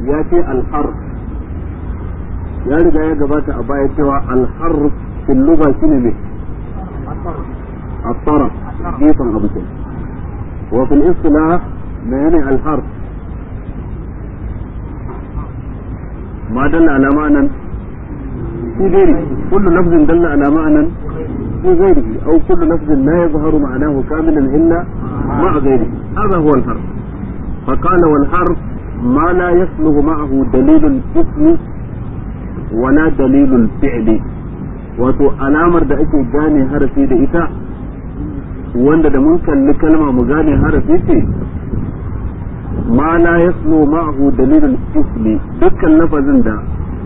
ya ce alharf ya riga ya gabata a baya cewa alharf fil lugha shine ne الطرف جيفا أبو كده وفي الاصطلاح معنى الحرف ما دل على معنى في غيره كل لفظ دل على معنى في غيره أو كل لفظ لا يظهر معناه كاملا إلا مع غيره هذا هو الحرف فقال والحرف ما لا يصلح معه دليل الاسم ولا دليل الفعل wato alamar da ake gane harafi da ita wanda da mun kalli kalma mu gane harafi ce ma la yaslu ma'ahu dalilul ismi dukkan lafazin da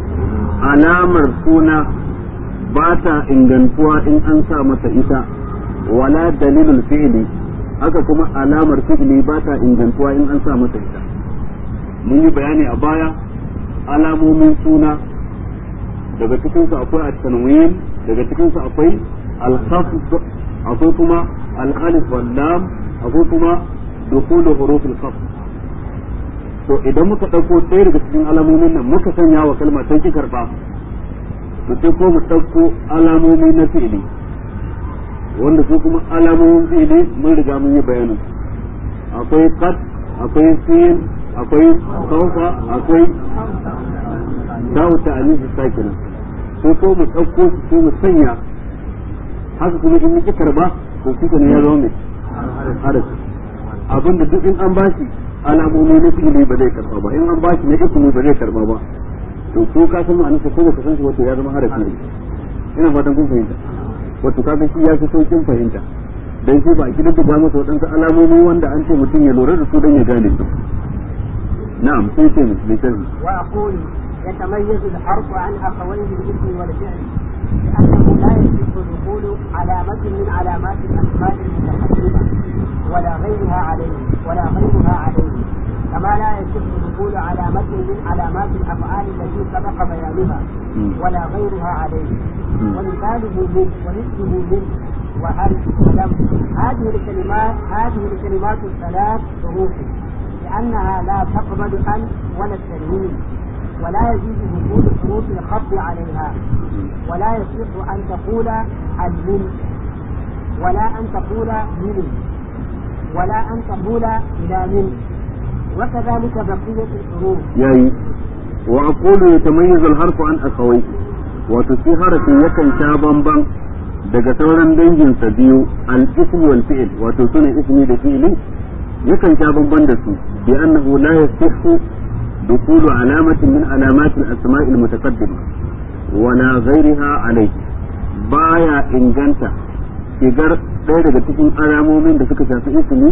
alamar suna ba ta ingantuwa in an sa masa ita wala dalilul fi'li haka kuma alamar fi'li ba ta ingantuwa in an sa masa ita mun yi bayani a baya alamomin suna daga cikinsu akwai at-tanwin daga cikinsu akwai al-khafd akwai kuma al-alif wal lam akwai kuma dukhulu huruf al-khafd to idan muka dauko ɗaya daga cikin alamomin nan muka sanya wa kalma sai ki karba to sai ko mu dauko alamomi na fi'ili wanda su kuma alamomin fi'ili mun riga mun yi bayanin akwai qad akwai sin akwai sawfa akwai dawo ta alif sakina sai ko mu ɗauko su ko mu sanya haka kuma in muke karba to kuka ne ya zama mai harafi abinda duk in an bashi alamomi na fi'ili ba zai karba ba in an bashi na ismi ba zai karba ba to ko ka san ma'anar ko baka san shi wato ya zama harafi ne ina fatan kun fahimta wato kaga shi ya fi saukin fahimta dan shi ba a kidan da masa waɗansu alamomi wanda an ce mutum ya lura da su dan ya gane su na'am sai ce mai وأقول يتميز الحرف عن أخويه الاسم والفعل لأنه لا يصح دخول علامة من علامات الأسماء المتقدمة ولا غيرها عليه ولا غيرها عليه كما لا يصح دخول علامة من علامات الأفعال التي سبق بيانها ولا غيرها عليه ومثاله من ومثله من وهل ولم هذه الكلمات هذه الكلمات الثلاث حروف لأنها لا تقبل أن ولا التنوين ولا يجوز وجود حروف الخفض عليها ولا يصح أن تقول المن ولا أن تقول من ولا أن تقول إلى من وكذلك بقية الحروف yayi wa aqulu yatamayyazu al-harfu an akhawai wato shi harafi yakan sha bamban daga sauran dangin sa biyu al-ism wal fi'l wato sunan ismi da fi'li yakan sha bamban da su bi annahu la yasihu دخول علامة من علامات الأسماء المتقدمة ولا غيرها عليه بايا إنجنتا shigar ɗaya daga cikin alamomin da suka shafi ismi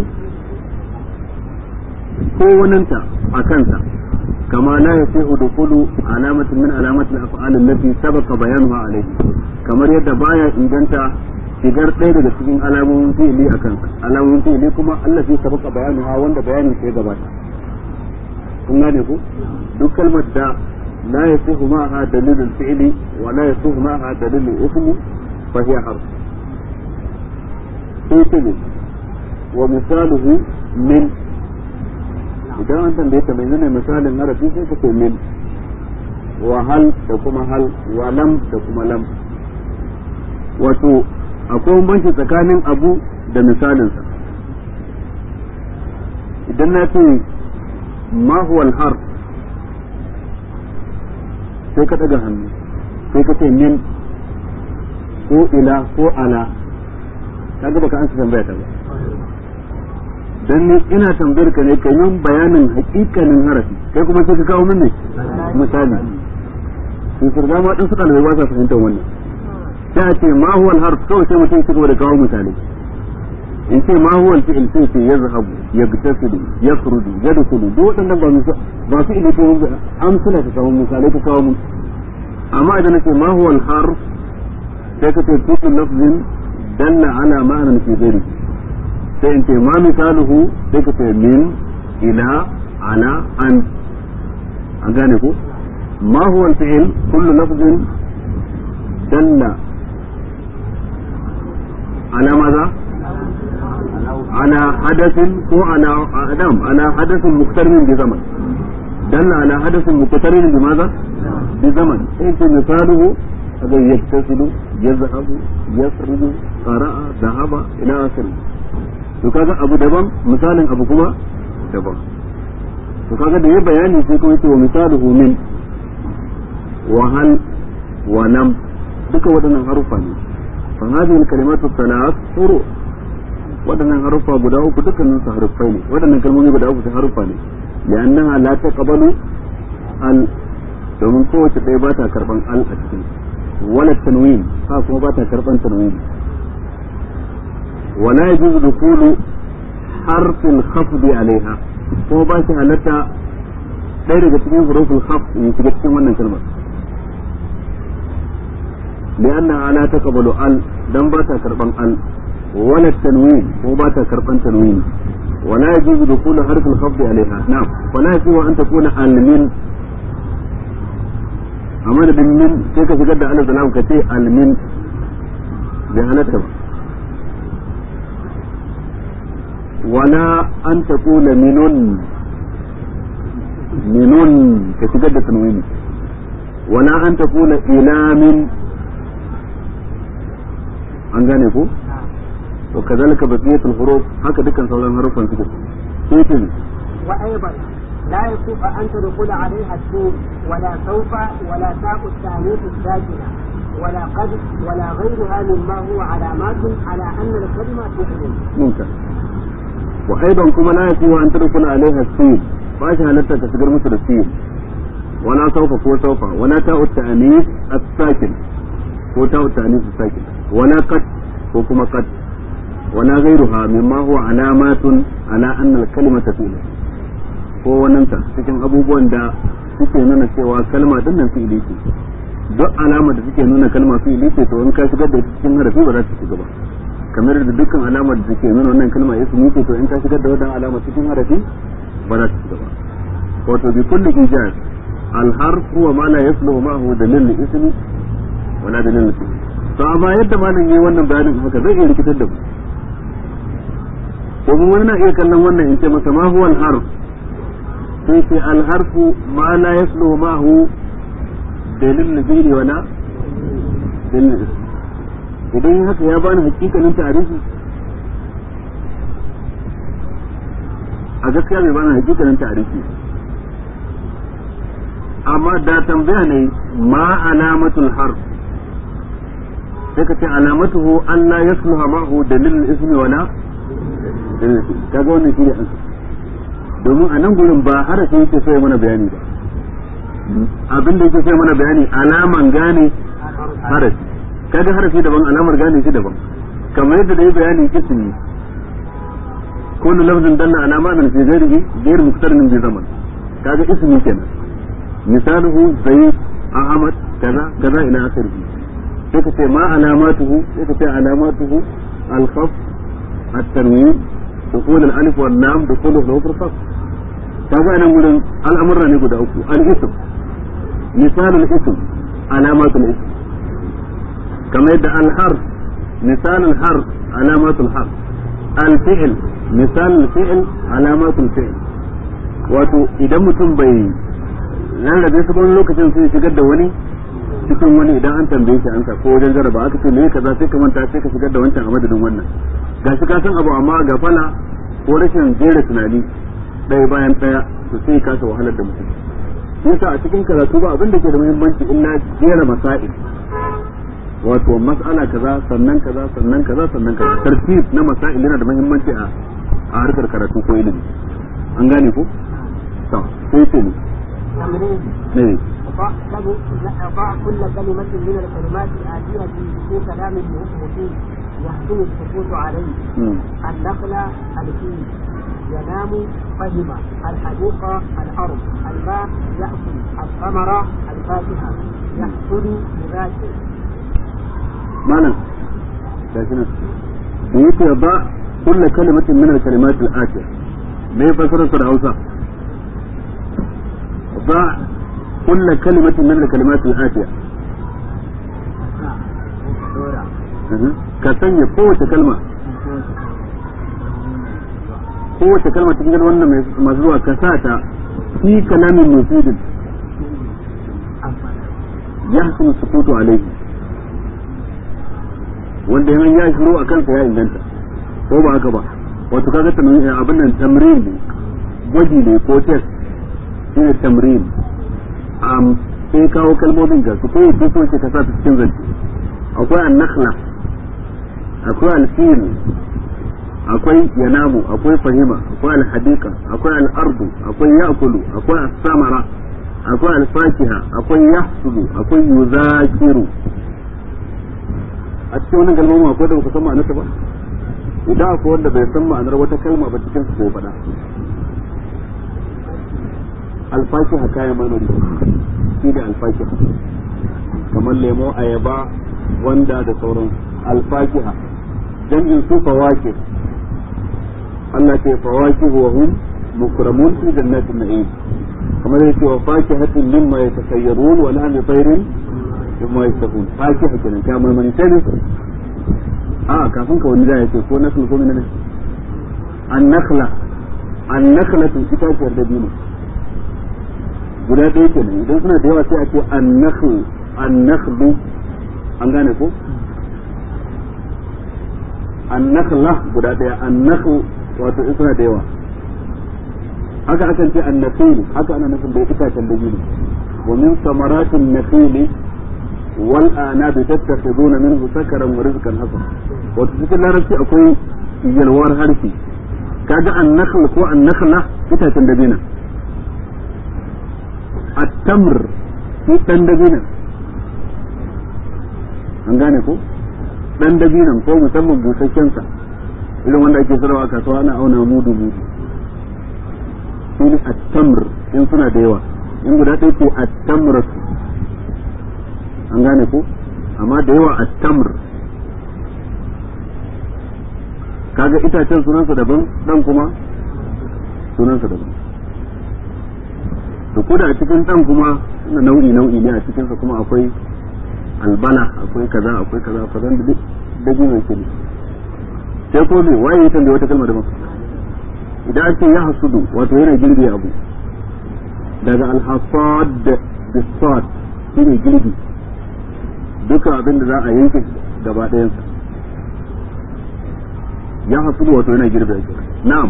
ko waninta a kansa kama la ya sai udukulu alamatin min alamatin af'al allati sabaqa bayanuha alayhi kamar yadda baya inganta shigar ɗaya daga cikin alamomin fi'ili a kansa alamomin fi'ili kuma allati sabaqa bayanuha wanda bayanin sai gabata kun gane ku duk kalmar da la yasihu ma'aha dalilul fi'li wa la yasihu ma'aha dalilul ismi fa hiya harf sai ne wa misaluhu min idan an tambaye ta mai ne misalin harafi sai ka ce min wa hal da kuma hal wa lam da kuma lam wato akwai bambanci tsakanin abu da misalinsa idan na ce ما هو الحرف sai ka daga hannu sai ka ce min ko ila ko ala kaga baka an tambaya ta ba dan ni ina tambayar ka ne kai min bayanin hakikanin harafi kai kuma sai ka kawo min ne misali sun surga ma dan su dalibai ba sa fahimtar wannan sai a ce ma huwa al-harf kawai sai mutum ya cigaba da kawo misali in ce ma huwa al-fi'l sai ce yazhabu yagtasilu yakhruju yadkhulu duk wadannan ba musa ba su ile ko amsala ta kawo misalai ta kawo mun amma idan nace ma huwa al-harf sai ka ce kullu lafzin dalla ala ma'anan fi ghairi sai in ce ma misaluhu sai ka ce min ila ala an an gane ko ma huwa al-fi'l kullu lafzin dalla على ماذا؟ على حدث هو على نعم على حدث مقترن بزمن dalla ala hadathin muqtarin bi madha bi zaman sai ce misaluhu aga yaktasilu yazhabu yasrudu qara'a dhahaba ila akhiri to kaga abu daban misalin abu kuma daban to kaga da ya bayani sai kuma yace wa misaluhu min wa hal wa lam duka waɗannan harufa ne fa hadhihi al-kalimatu thalath furu waɗannan harufa guda uku dukkanin su harufai ne waɗannan kalmomi guda uku su harufa ne li'annaha la taqbalu al domin kowace ɗaya ba ta karban al a cikin wala tanwin ha kuma ba ta karban tanwin wala yajuzu dukulu harfin khafdi alaiha kuma ba shi halatta ɗaya daga cikin hurufin khaf ya shiga cikin wannan kalmar لأنها لا تقبل ال دم باتا كربان ال ولا التنوين هو باتا كربان تنوين ولا يجوز دخول حرف الخفض عليها نعم ولا يجوز أن تكون المن أما بن من كيف تقد على سلام كتي المن جهلتها ولا أن تقول منون منون كتقد تنوين ولا أن تقول إلى من an gane ko to kazalika baqiyatul huruf haka dukkan sauran harufan suke sai ce وأيضا لا يصح أن تدخل عليها السين ولا سوف ولا تاء التأنيث الساكنة ولا قد ولا غيرها مما هو علامات على أن الكلمة فعل ممتاز وأيضا كما لا يصح أن تدخل عليها السين فاش هلتا تشجر مثل السين ولا سوف كو سوف ولا تاء التأنيث الساكن كو تاء التأنيث الساكن ولا قد ko kuma qad wala ghayruha mimma huwa alamatun ala anna al-kalimata fi'l ko wannan ta cikin abubuwan da suke nuna cewa kalma din nan fi'ili ce duk alama da suke nuna kalma fi'ili ce to in ka shigar da cikin harafi ba za ta shiga ba kamar da dukkan alamar da suke nuna wannan kalma ismi ce to in ka shigar da wannan alama cikin harafi ba za ta shiga ba wato bi kulli ijaz al-harf huwa ma la yasluhu ma'ahu dalil ismi wala dalil fi'l to amma yadda malam yi wannan bayanin haka zai iya rikitar da mu ko kuma wani na iya kallon wannan in ce masa ma huwa al-harf sai ce al-harfu ma la yasluhu ma hu dalil naziri wala dalil idan haka ya bani hakikanin tarihi a gaskiya bai bani hakikanin tarihi amma da tambaya ne ma alamatul harf sai ka ce alamatuhu an la yasluha ma'hu dalil ismi wala kaga wannan shine an domin a nan gurin ba harafi yake so ya mana bayani ba abin da yake so ya mana bayani alaman gane harafi kaga harafi daban alamar gane shi daban kamar yadda da yi bayani ismi kullu lafzin dalla ala ma'anan fi ghairihi ghayr muqtarinin bi zaman kaga ismi kenan misaluhu zayd ahmad kaza kaza ila akhirih sai ka ce ma alamatuhu sai ka ce alamatuhu al-khaf at-tanwin dukul al-alif wal lam dukul al-huruf al-khaf kaga nan gurin al'amurra ne guda uku al-ism misal al-ism alamatul ism kamar yadda al-harf misal al-harf alamatul harf al-fi'l misal al-fi'l alamatul fi'l wato idan mutum bai rarrabe su wani lokacin sai shigar da wani cikin wani idan an tambaye shi ansa ko wajen jaraba aka ce me kaza sai ka manta sai ka shigar da wancan a madadin wannan gashi ka san abu amma ga fala ko rashin jera tunani ɗaya bayan ɗaya to sai ka ta wahalar da mutum yasa a cikin karatu ba abin da ke da muhimmanci illa jera masail wato mas'ala kaza sannan kaza sannan kaza sannan kaza tartib na masail yana da muhimmanci a a harkar karatu ko ilimi an gane ko to sai ce ne تمرين ne ضع ضع كل كلمة من الكلمات الآتية في كلام يحكم فيه يحسن السكوت عليه mm. النخلة الفيل ينام فهم الحديقة الأرض الماء يأكل الثمرة الفاكهة يحصل بذاته malam gashi nan da yake ba kulla kalimatin min al-kalimat al-atiya me fasarar sa da Hausa ba kulla kalimatin min al-kalimat al-atiya Mhm. ka sanya kowace kalma kowace kalma cikin wannan mai- masu zuwa ka sa ta fi kalamin mufidin yahsunu sukutu alaihi wanda yana ya shiru a kansa ya inganta ko ba haka ba wato kaga tamrin abin nan tamrin ne gwaji ne ko test shine tamrin am sai kawo kalmomin ga su ko yace so ce ka sa su cikin zance akwai an-nakhla akwai al-fil akwai yanamu akwai fahima akwai al-hadiqa akwai al-ardu akwai ya'kulu akwai as-samara akwai al-fakiha akwai yahsudu akwai yuzakiru a cikin wannan kalmomin akwai da baka san ma'anarta ba idan akwai wanda bai san ma'anar wata kalma ba cikin su ko faɗa alfakiha kayan marmari shi da alfakiha kamar lemo ayaba wanda da sauran alfakiha jam'in su fawaki Allah ce fawaki wa hum mukramun fi jannatin na'im kamar yake wa fakihatin mimma yatakhayyarun wa lahmi tayrin mimma yashtahun fakiha kenan kayan marmari sai ne a kafin ka wani da yake ko nasu ko menene an-nakhla an-nakhla itaciyar dabino guda ɗaya kenan idan suna da yawa sai a ce annakhu annakhlu an gane ko annakhla guda ɗaya annakhu wato in suna da yawa haka akan ce annakhil haka ana nufin da itacen da gini wa min samaratin nakhili wal anabi tattakhiduna minhu sakaran wa rizqan hasan wato cikin larabci akwai yalwar harshe kaga annakhl ko annakhla itacen dabina التمر في dan dabinan an gane ko dan dabinan ko musamman busasshen sa irin wanda ake sarrafa a kasuwa ana auna mudu mudu shi ne at-tamr in suna da yawa in guda ɗaya ce at-tamr an gane ko amma da yawa at-tamr kaga itacen sunansa daban dan kuma sunansa daban to ko da a cikin dan kuma na nau'i nau'i ne a cikin sa kuma akwai albala akwai kaza akwai kaza kaza da dabi mai kudi sai ko me waye ya tambaye wata kalma daban idan an ce ya hasudu wato yana girbe abu daga alhasad bisad shine girbi duka abin da za a yanke gaba ɗayansa ya hasudu wato yana girbe abu na'am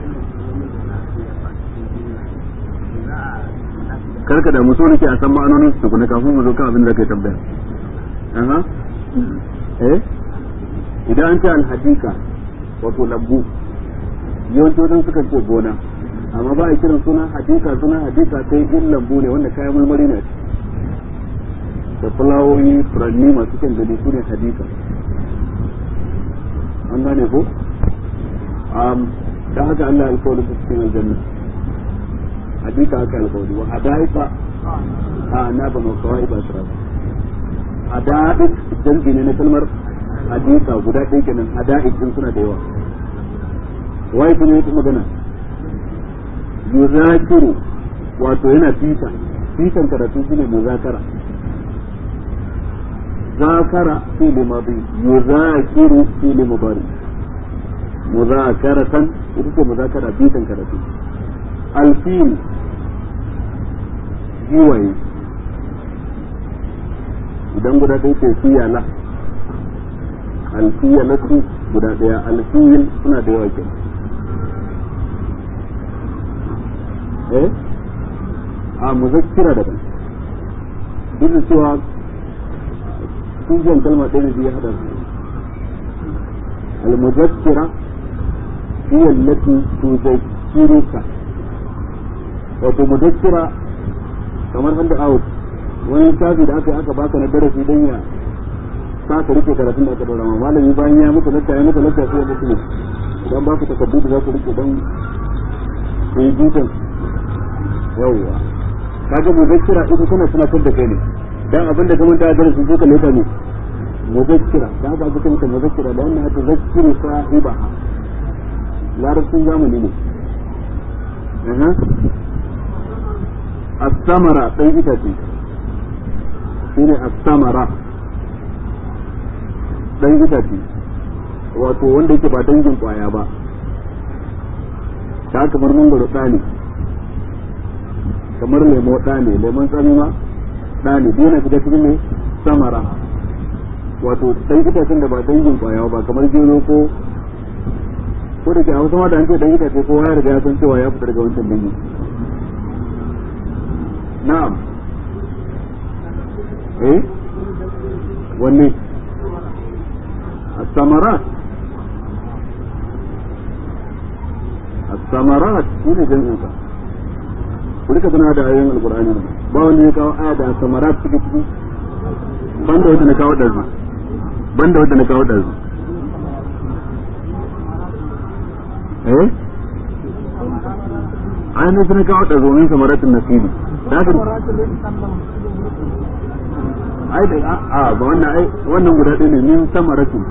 karka da muso nake a san ma'anonin su kuma kafin mu zo kan abin da kai tambaya aha eh idan an ce alhadika wato lambu yawanci wajen suka ce gona amma ba a kiran suna hadika suna hadika sai in lambu ne wanda kayan marmari ne da fulawoyi furanni masu kyan gani su ne hadika an gane ko da haka Allah alkawari su cikin aljanna hadika haka alkawari wa hadaika a na ba ma kawai ba su rabu hadaik jam'i ne na kalmar hadika guda ɗaya kenan hadaik din suna da yawa wai kuma yake magana yuzakiru wato yana fita fitan karatu shine muzakara zakara fi'li madi yuzakiru fi'li mudari muzakaratan ita ce muzakara fitan karatu alfil giwaye idan guda ɗaya ce fiyala alfiyalatu guda ɗaya alfiyil suna da yawa kenan eh a muzakkira daban duk da cewa tushen kalma ɗaya ne ya haɗa su al-muzakkira hiya allati tuzakkiruka wato muzakkira kamar handa out wani tafi da aka aka baka na darasi dan ya sa ka rike karatun da aka dora ma malami bayan ya muku lakka ya muku lakka sai ya muku ne idan ba ku takaddu da za ku rike dan ku yi dukan yawwa kaga muzakkira ita tana tunatar da kai ne dan abin da kamar ta darasi ko ka leta ne muzakkira dan haka aka mata muzakkira da wannan hata zakkiru sahibaha larabcin zamani ne aha as-samara dan itace shine as-samara dan itace wato wanda yake ba dangin kwaya ba ta kamar mangoro ɗani kamar lemo ɗa ne lemon tsami ma ɗa ne duk yana shiga cikin ne samara wato dan itacen da ba dangin kwaya ba kamar gero ko ko da ke hausa ma da an ce dan itace kowa ya riga ya san cewa ya fita daga wancan dangi na'am eh wanne الثمرات الثمرات shine jami'in sa ku rika tana da ayoyin alqur'ani ba wanda ya kawo aya da samarat suke ciki banda wanda na kawo dazu banda wanda na kawo dazu eh ayoyin sun kawo dazu min samaratun nasibi da haka ai da a ba wannan ai wannan guda ɗaya ne min samaratin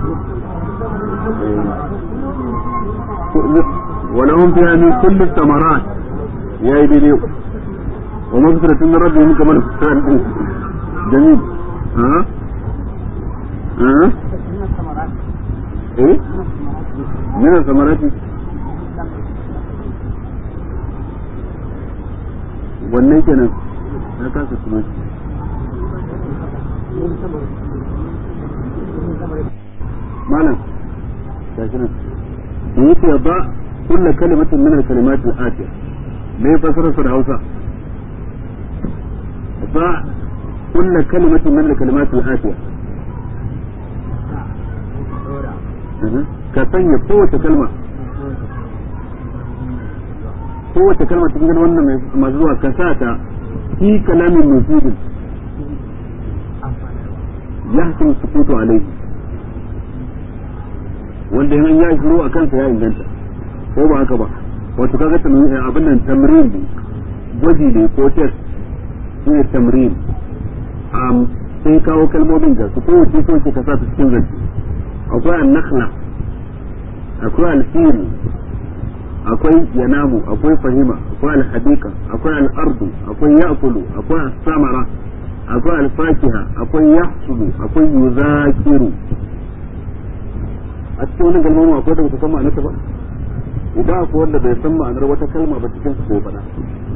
ولهم فيها من كل الثمرات يا إبليو ومغفرة من ربهم كما جميل ها ها ايه من الثمرات wannan kenan na kasa kuma malam gashi nan da yake ba kulla kalimatin min al-kalimat al-atiya me fasarar sa da Hausa ba kulla kalimatin min al-kalimat al-atiya ka sanya kowace kalma kowace kalma cikin wannan masu zuwa ka sa ta fi kalamin mufidin yahsin sukutu alaihi wanda yan ya shiru a kansa ya inganta ko ba haka ba wato kaga abin nan tamrin ne gwaji ne ko test shi ne tamrin sai kawo kalmomin da su kowace so ke kasa su cikin zance akwai annakhla akwai alfil akwai yanamu akwai fahima akwai alhadika akwai al'ardu akwai ya'kulu akwai as-samara akwai alfakiha akwai yahsubu akwai yuzakiru a cikin wani kalmomin akwai da ba san ma'anarta ba idan akwai wanda bai san ma'anar wata kalma ba cikin su bai faɗa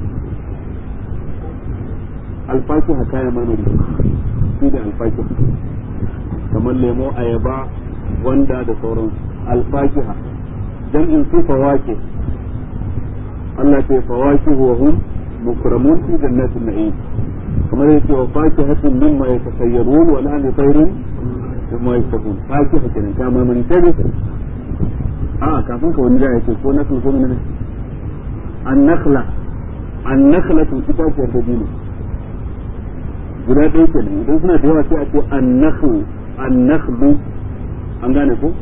alfakiha kayan marmari shi da alfakiha kamar lemo ayaba wanda da sauran alfakiha jam'in su fawake Allah ce fawaki wa hum mukramun fi jannatin na'im kamar yake wa fakihatin mimma yatakhayyarun wa lahmi tayrin mimma yashtahun fakiha kenan ka marmari sai dai a kafin ka wani ya ce ko nakhl ko menene an-nakhla an-nakhlatu itaciyar dabino guda ɗaya kenan idan suna da yawa sai a ce an-nakhlu an-nakhlu an gane ko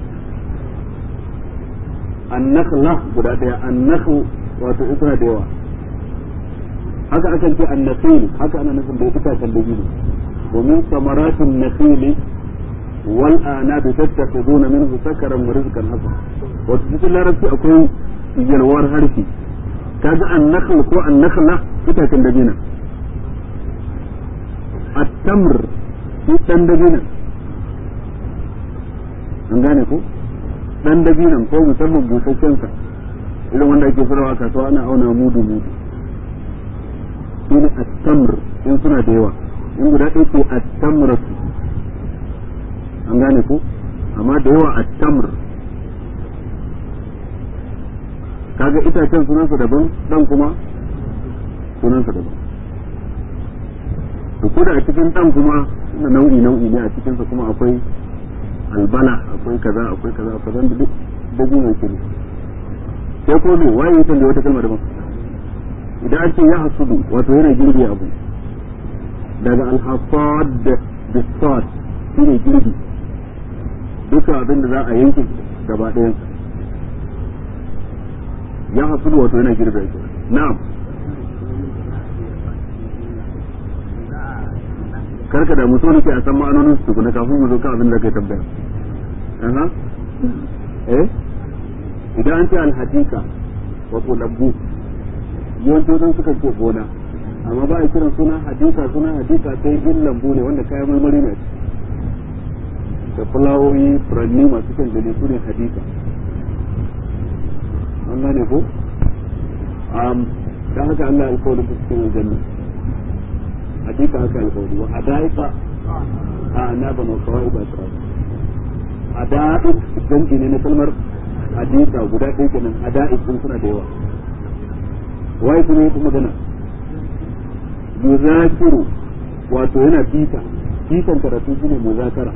an-nakhla guda ɗaya an-nakhlu wato in suna da yawa haka akan ce an-nakhil haka ana nufin da itacen dabino domin samaratun nakhili والآناب تتخذون منه سكرا ورزقا حسنا وتجد larabci akwai yalwar harshe kaga annakhl ko annakhla itacen dabina at-tamr shi dan dabina an gane ko dan dabinan ko musamman busasshen sa irin wanda ake farawa kasuwa ana auna mudu mudu shine at-tamr in suna da yawa in guda ɗaya ce at-tamratu an gane ko amma da yawa a tamr kaga itacen sunansa daban dan kuma sunansa daban to ko da a cikin dan kuma na nau'i nau'i ne a cikinsa kuma akwai albala akwai kaza akwai kaza akwai zan duk dabi mai kiri sai ko me waye yake da wata kalma daban idan an ce ya hasudu wato yana girbi abu daga alhasad bisad shine girbi duka abin da za a yanke gaba ɗayan ya hasu wato yana girbe shi na'am karka da mutum ne ke a san ma'anonin su tukuna kafin mu zo kan abin da kai tambaya aha eh idan an ce alhadika wato lambu yawanci wajen suka ce gona amma ba a kiran suna hadika suna hadika sai in lambu ne wanda kayan marmari ne da fulawoyi furanni masu kyan gani su ne hadika an gane ko dan haka Allah ya alƙawari ta cikin aljanna hakika haka alƙawari wa hadaika a anaba ma kawai ba ta hadaik zanji ne na kalmar hadisa guda ɗaya kenan hadaik sun suna da yawa wai kuma yi magana yuzakiru wato yana bita bitan karatu shine muzakara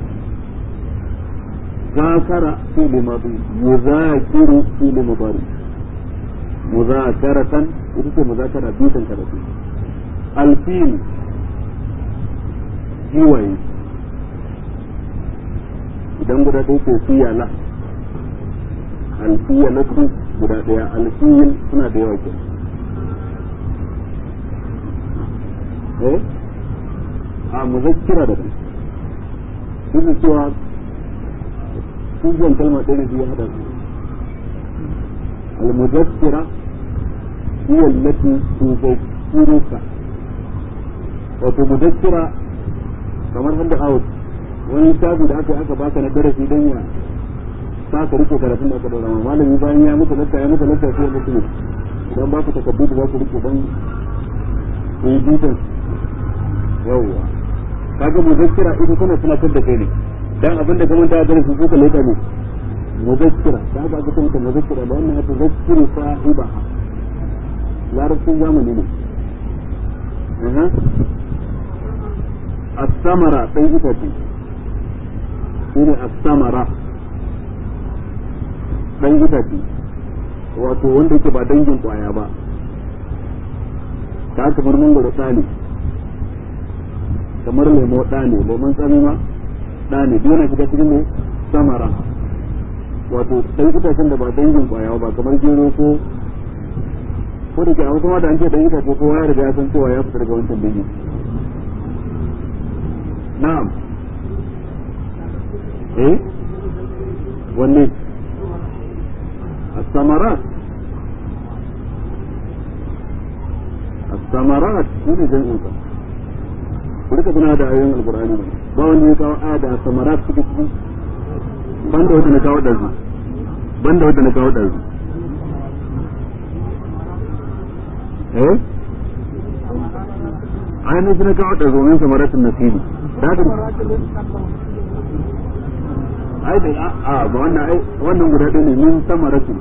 zakara fi'l madi yuzakiru fi'l mudari muzakaratan ita ce muzakara bitan karatu alfil jiwaye idan guda ɗaya ce fiyala alfiyalatu guda ɗaya alfiyil suna da yawa kenan eh a muzakkira da kai duk da cewa kujan kalma ɗaya da ya hada su al-muzakkira hiya allati tuzakkiruka wato muzakkira kamar handa out wani tabu da aka aka baka na darasi dan ya sa ka rike karatun da aka daura ma malami bayan ya mutu lakka ya mutu lakka sai ya mutu idan ba ku takaddu da za ku rike dan yi bitan yawwa kaga muzakkira ita tana tunatar da kai ne dan abin da kamar da darasi ko ka leka ne muzakkira da haka aka tunta muzakkira da wannan hatu zakkiru sahiba larabcin zamani ne as-samara sai ita ce shine as-samara dan ita ce wato wanda yake ba dangin kwaya ba ta kamar mangoro tsani kamar lemo ɗa ne lemon tsami ma ɗa ne duk yana shiga cikin ne samara wato ɗan itacen da ba dangin ƙwaya ba kamar gero ko ko da ke a kuma da an ce ɗan itace kowa ya riga ya san cewa ya fita daga wancan dangi na'am eh wanne الثمرات الثمرات شنو جمعها ku rika tuna da ayoyin alkur'ani ne ba wanda ya kawo aya da samarat suke ciki banda wanda na kawo ɗazu banda wanda na kawo ɗazu eh ainihin su na kawo ɗazu min samaratun nasibi da haka ai da a ba wannan ai wannan guda ɗaya ne min samaratun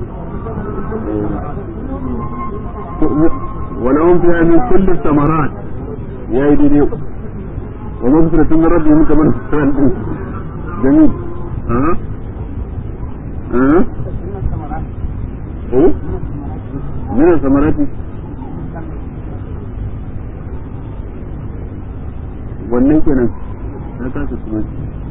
ولهم فيها من كل الثمرات ya yi daidai wa mafisratun min rabbihim kamar sa'al din jamil aha aha eh min samarati wannan kenan na kasa kuma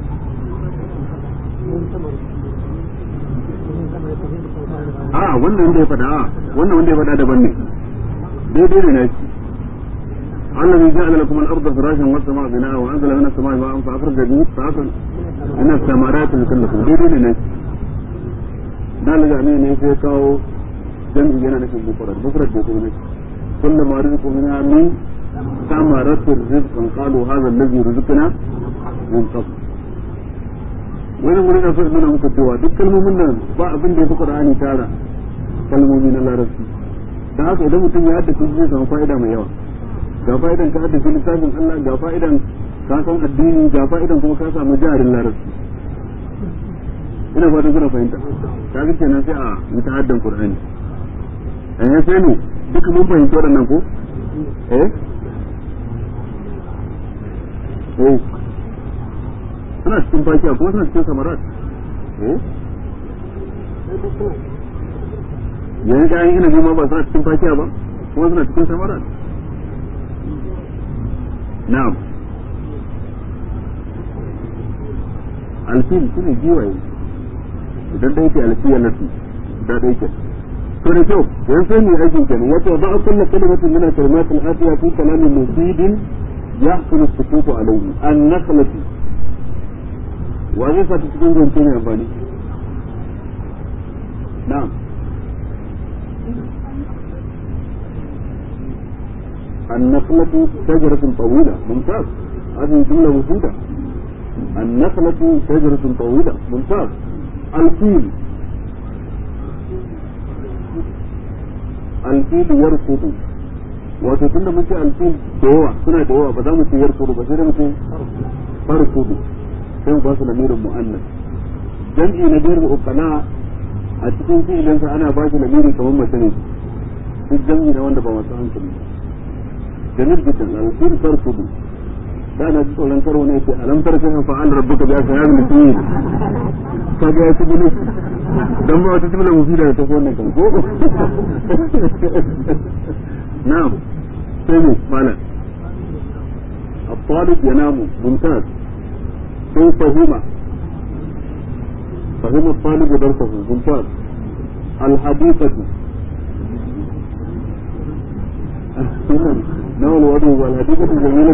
a wannan wanda ya faɗa a wannan wanda ya faɗa daban ne daidai ne na shi الذي جعل لكم الارض فراشا والسماء بناء وانزل من السماء ماء فاخرج به فاخرج من الثمرات لكلكم دي دي ne da la jami'a ne sai kawo jami'i yana nufin mufrad mufrad da kuma kullu ma rizqu minha min samaratu rizqan qalu hadha alladhi rizqna min qabl wani wurin da sai nuna muku cewa duk kalmomin nan ba abin da ya fi Qur'ani tara kalmomi na larabci da haka idan mutum ya haddace zai samu fa'ida mai yawa ga fa'idan ka haddace littafin Allah ga fa'idan ka san addini ga fa'idan kuma ka samu jarin larabci ina fatan kuna fahimta ka ga kenan sai a yi ta haddan Qur'ani eh sai ne duka mun fahimci waɗannan ko eh eh suna cikin fakiya kuma suna cikin samarat eh yanzu ga yin inabi ma ba suna cikin fakiya ba kuma suna cikin samarat na'am alfil su ne giwaye idan da yake alfiya nasu da da yake to da kyau yan sai mu aikin kenan wato ba kullu kalimatin min al-kalimat al-atiya fi kalamin mufidin yahsulu as-sukutu alayhi an-nakhlatu wa zai sa cikin zance ne amfani na'am النخلة شجرة طويلة ممتاز هذه جملة مفيدة النخلة شجرة طويلة ممتاز الفيل alfil yarkudu wato tunda muke alfil da yawa suna da yawa ba za mu ce yarkudu ba sai da mu ce farkudu sai mu ba su lamirin mu'annas jam'i na biyar ukala a cikin fi'ilinsa ana ba shi lamiri kamar mace ne duk jam'i na wanda ba masu hankali jamil jiddan alfil farkudu da na ji tsoron karo ne ce alam tarka fa'al rabbuka bi ashabil fil kaga ya ci gudu dan ba wata tibla mufida da ta ko wannan kan ko na'am sai mu malam الطالب ينام ممتاز sai فهم فهم الطالب درسه ممتاز الحديقة نوع الوضوء والحديقة جميلة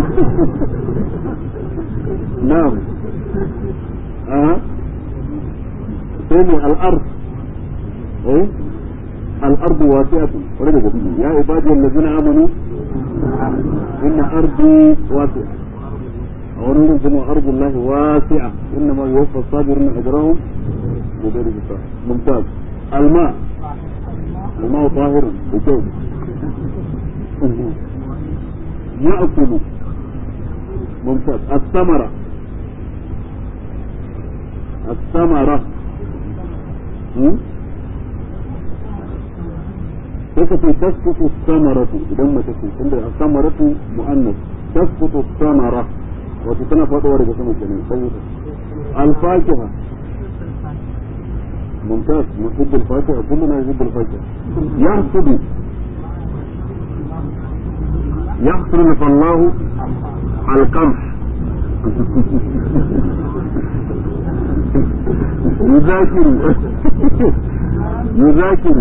نعم أه. ثاني الأرض إيه؟ الأرض واسعة ولد يا عبادي الذين آمنوا إن أرضي واسعة أولهم ثم أرض الله واسعة إنما يوفى الصابرون أجرهم بغير حساب ممتاز الماء الماء طاهر بجوز يأكل ممتاز الثمرة الثمرة كيف تسقط الثمرة إذا ما تسقط عند الثمرة مؤنث تسقط الثمرة وتتنا فاتوا رجع سمع جميل الفاكهة ممتاز نحب الفاكهة كلنا يحب الفاكهة يحصد يحصل فالله القمح يذاكر يذاكر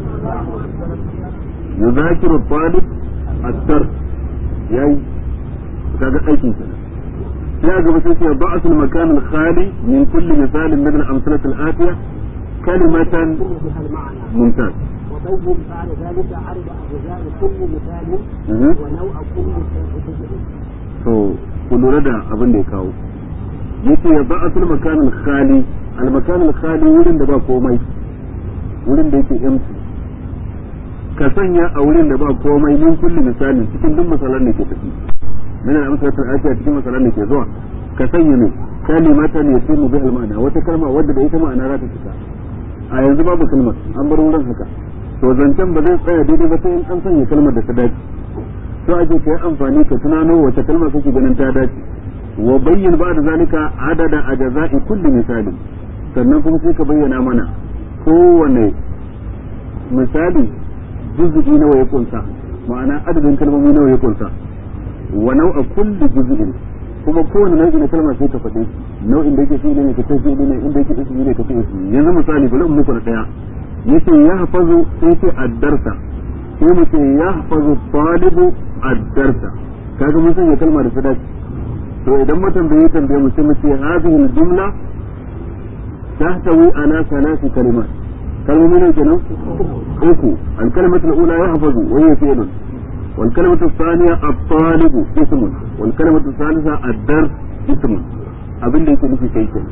يذاكر الطالب الدرس يعني kaga aikin sa sai a gaba sai ce ba'at al-makan al-khali min kulli misal min al-amsalah al-atiya kalimatan mumtaz وبين بعد ذلك عرض أجزاء كل مثال ونوع كل جزء. to ku lura da abin da ya kawo yace ya ba'atul makan al-khali al-makan al-khali wurin da ba komai wurin da yake empty ka sanya a wurin da ba komai min kulli misalin cikin duk misalan da ke tafi min al-amsalatul atiya cikin misalan da ke zuwa ka sanya ne kalimatan yatimu bi al-ma'na wata kalma wadda da ita ma'ana za ta fita a yanzu babu kalmar an bar wurin haka to zancen ba zai tsaya daidai ba sai in an sanya kalmar da ta dace to ake kai amfani ka tunano wace kalma kake ganin ta dace wa bayyin ba da zalika adada ajza'i kulli misali sannan kuma sai ka bayyana mana kowane misali juz'i nawa ya kunsa ma'ana adadin kalmomi nawa ya kunsa wa nau'a kulli juz'in kuma kowane nau'i na kalma sai ka faɗe nau'in da yake fi'ili ne ka ce fi'ili ne inda yake ismi ne ka ce ismi yanzu misali bari in muku da daya yace ya hafazu sai ce addarsa sai mu ce ya hafazu talibu addarsa kaga mun sanya kalma da sadaki to idan mutum bai yi tambaye mu sai mu ce hadhihi al-jumla tahtawi ala thalath kalimat kalmomi ne kenan uku al-kalimatu al-ula yahfazu wa hiya fi'lun والكلمة الثانية الطالب اسم والكلمة الثالثة الدرس اسم abin da yake nufi kai kenan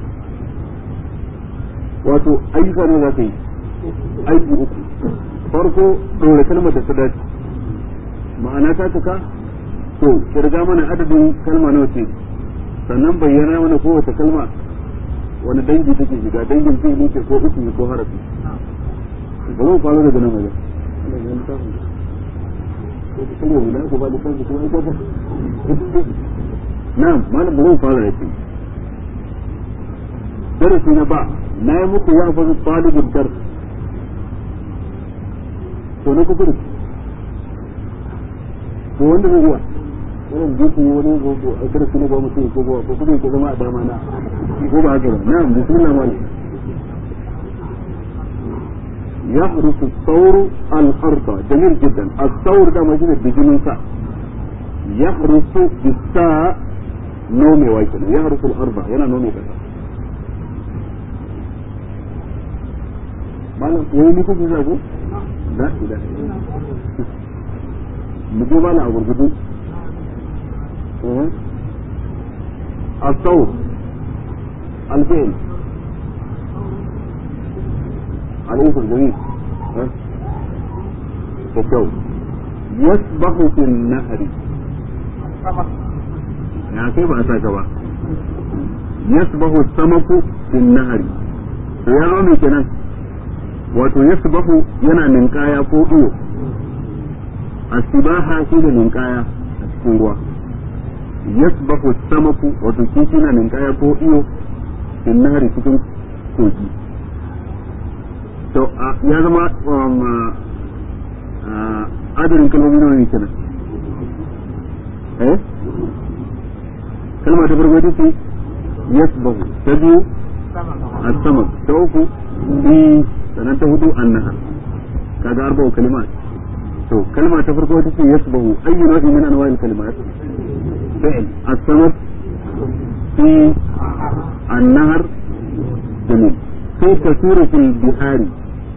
wato ayyuka ne za ka yi aiki uku farko ɗora kalmar da ta dace ma'ana ta cika to kirga mana adadin kalma nawa ce sannan bayyana mana kowace kalma wani dangi take shiga dangin fi'ili ce ko ismi ko harafi ba zan fara daga nan wajen na'am malam ba zan fara da shi darasi na ba na yi muku ya fazu talibin dar to na kusa to wanda zai zuwa wannan jiki wani gogo a darasi na ba mutum ko ba ko kuma ke zama a dama na ko ba haka ba na'am bismillah malam يحرس الثور الأرض جميل جدا الثور ده موجود بجنون ساء يحرس بالساء نومي وايتنا يحرس الأرض هنا نومي كذا malam wai ni kuka zago la ilaha illallah mu je malam a gurgudu الثور الفعل عليه الجميل da kyau yasbahu fil nahri ya kai ba a saka ba yasbahu samaku fil nahri to ya zo mai kenan wato yasbahu yana ninkaya ko iyo asibaha shi da ninkaya a cikin ruwa yasbahu samaku wato kifi na ninkaya ko iyo fil nahri cikin kogi to ya zama adadin kalmomi nawa ne kenan eh kalma ta farko ita ce yasbahu ta biyu as-samad ta uku bi sannan ta hudu annaha kaga arba'u kalimat to kalma ta farko ita ce yasbahu ayyu nau'in min anwa'il kalimat fi'l as-samad fi an-nahr jamil sai tasiru fil bihari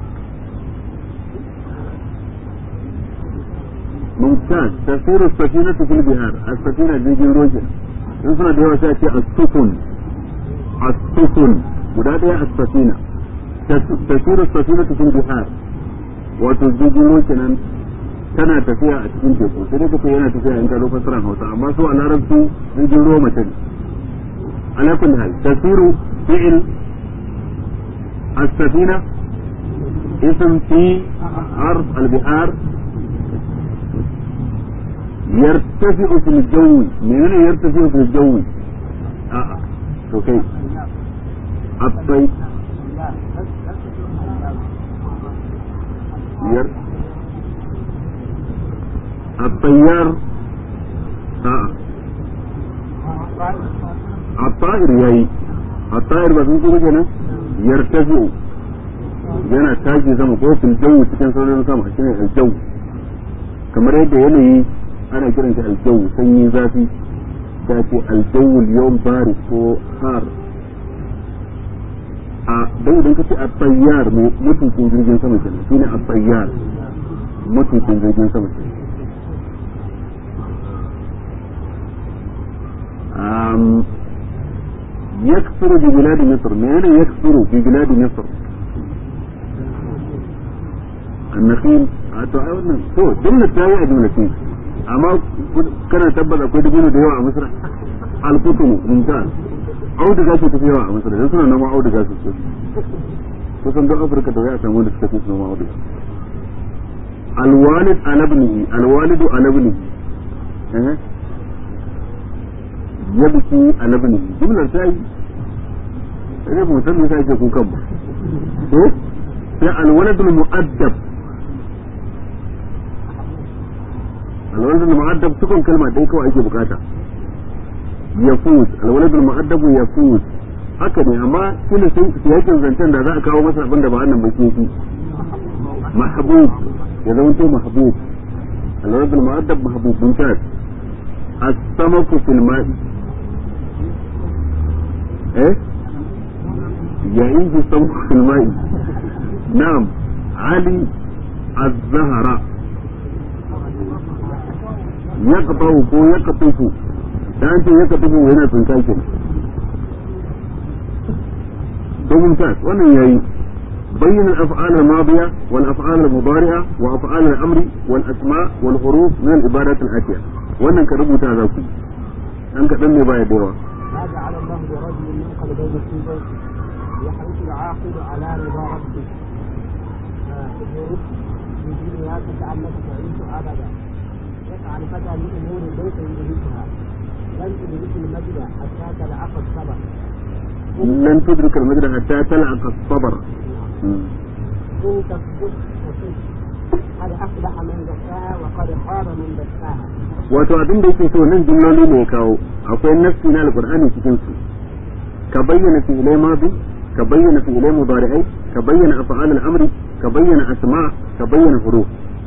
ممتاز تسير السفينة في البحار السفينة جيجي روجن in suna da yawa sai ce as-sufun as-sufun guda daya as-safina tasiru as-safina fil bihar wato jirgin ruwa kenan tana tafiya a cikin teku sai dai kace yana tafiya in ka zo fasaran Hausa amma su a larabci jirgin ruwa mace ne ala kulli hal tasiru fi'l as-safina اسم في عرض البحار يرتفع في الجو منين يرتفع في الجو اه اوكي الطيب ير الطيار اه الطائر yayi الطائر ba sun kuma kenan yartafi yana tashi sama ko fil jawu cikin sauran sama shine aljawu kamar yadda yanayi ana kiran shi aljawu sanyi zafi ta ce aljawul yawm bari ko har a dan idan kace a tayyar mutuncin jirgin sama kenan shine a tayyar mutuncin jirgin sama kenan um يكثر ببلاد مصر من يكثر ببلاد مصر النخيل to ai wannan to jumla ta yi a jumla ce amma kana tabbata akwai dabino da yawa a Misra al-qutnu mumtaz auduga ce tafi yawa a Misra dan suna noma auduga su ce kusan don Afirka da ya samu wanda suka fi noma auduga al-walid alabnihi al-walidu alabnihi eh yabki alabnihi jumlar ta yi sai mu san me sai ke kukan ba to sai al-waladul mu'addab الولد المؤدب تكون كلمة دي كو ake bukata يفوز الولد المؤدب يفوز haka ne amma shine sun yakin zancen da za a kawo masa abin da ba wannan ba ke mahbub ya zama to mahbub الولد المؤدب محبوب ممتاز السمك في الماء ايه يعيش السمك في الماء نعم علي الزهراء ya kafahu ko ya kafufu da an ce ya kafufu yana tsinka ke to mumtaz wannan yayi بين الأفعال الماضية والأفعال المضارعة وأفعال الأمر والأسماء والحروف من العبادات الآتية وأنا كربو تاذاكي أنك تنمي باية ديوة ما جعل الله لرجل من قلبين في بيته يحرص العاقل على رضا ربه في دنيا كأنك تعيش أبدا يسعى الفتى لأمور ليس يدركها لن تدرك المجد حتى تلعق الصبر لن تدرك المجد حتى تلعق الصبر إن تصدق تصدق قد أفلح من زكاها وقد خاب من دساها wato abin da yake so nan jumloli ne ya kawo akwai nafsi na alqur'ani cikin su ka bayyana fi'ilai madi ka bayyana fi'ilai mudari'ai ka bayyana af'al al-amri ka bayyana asma ka bayyana huruf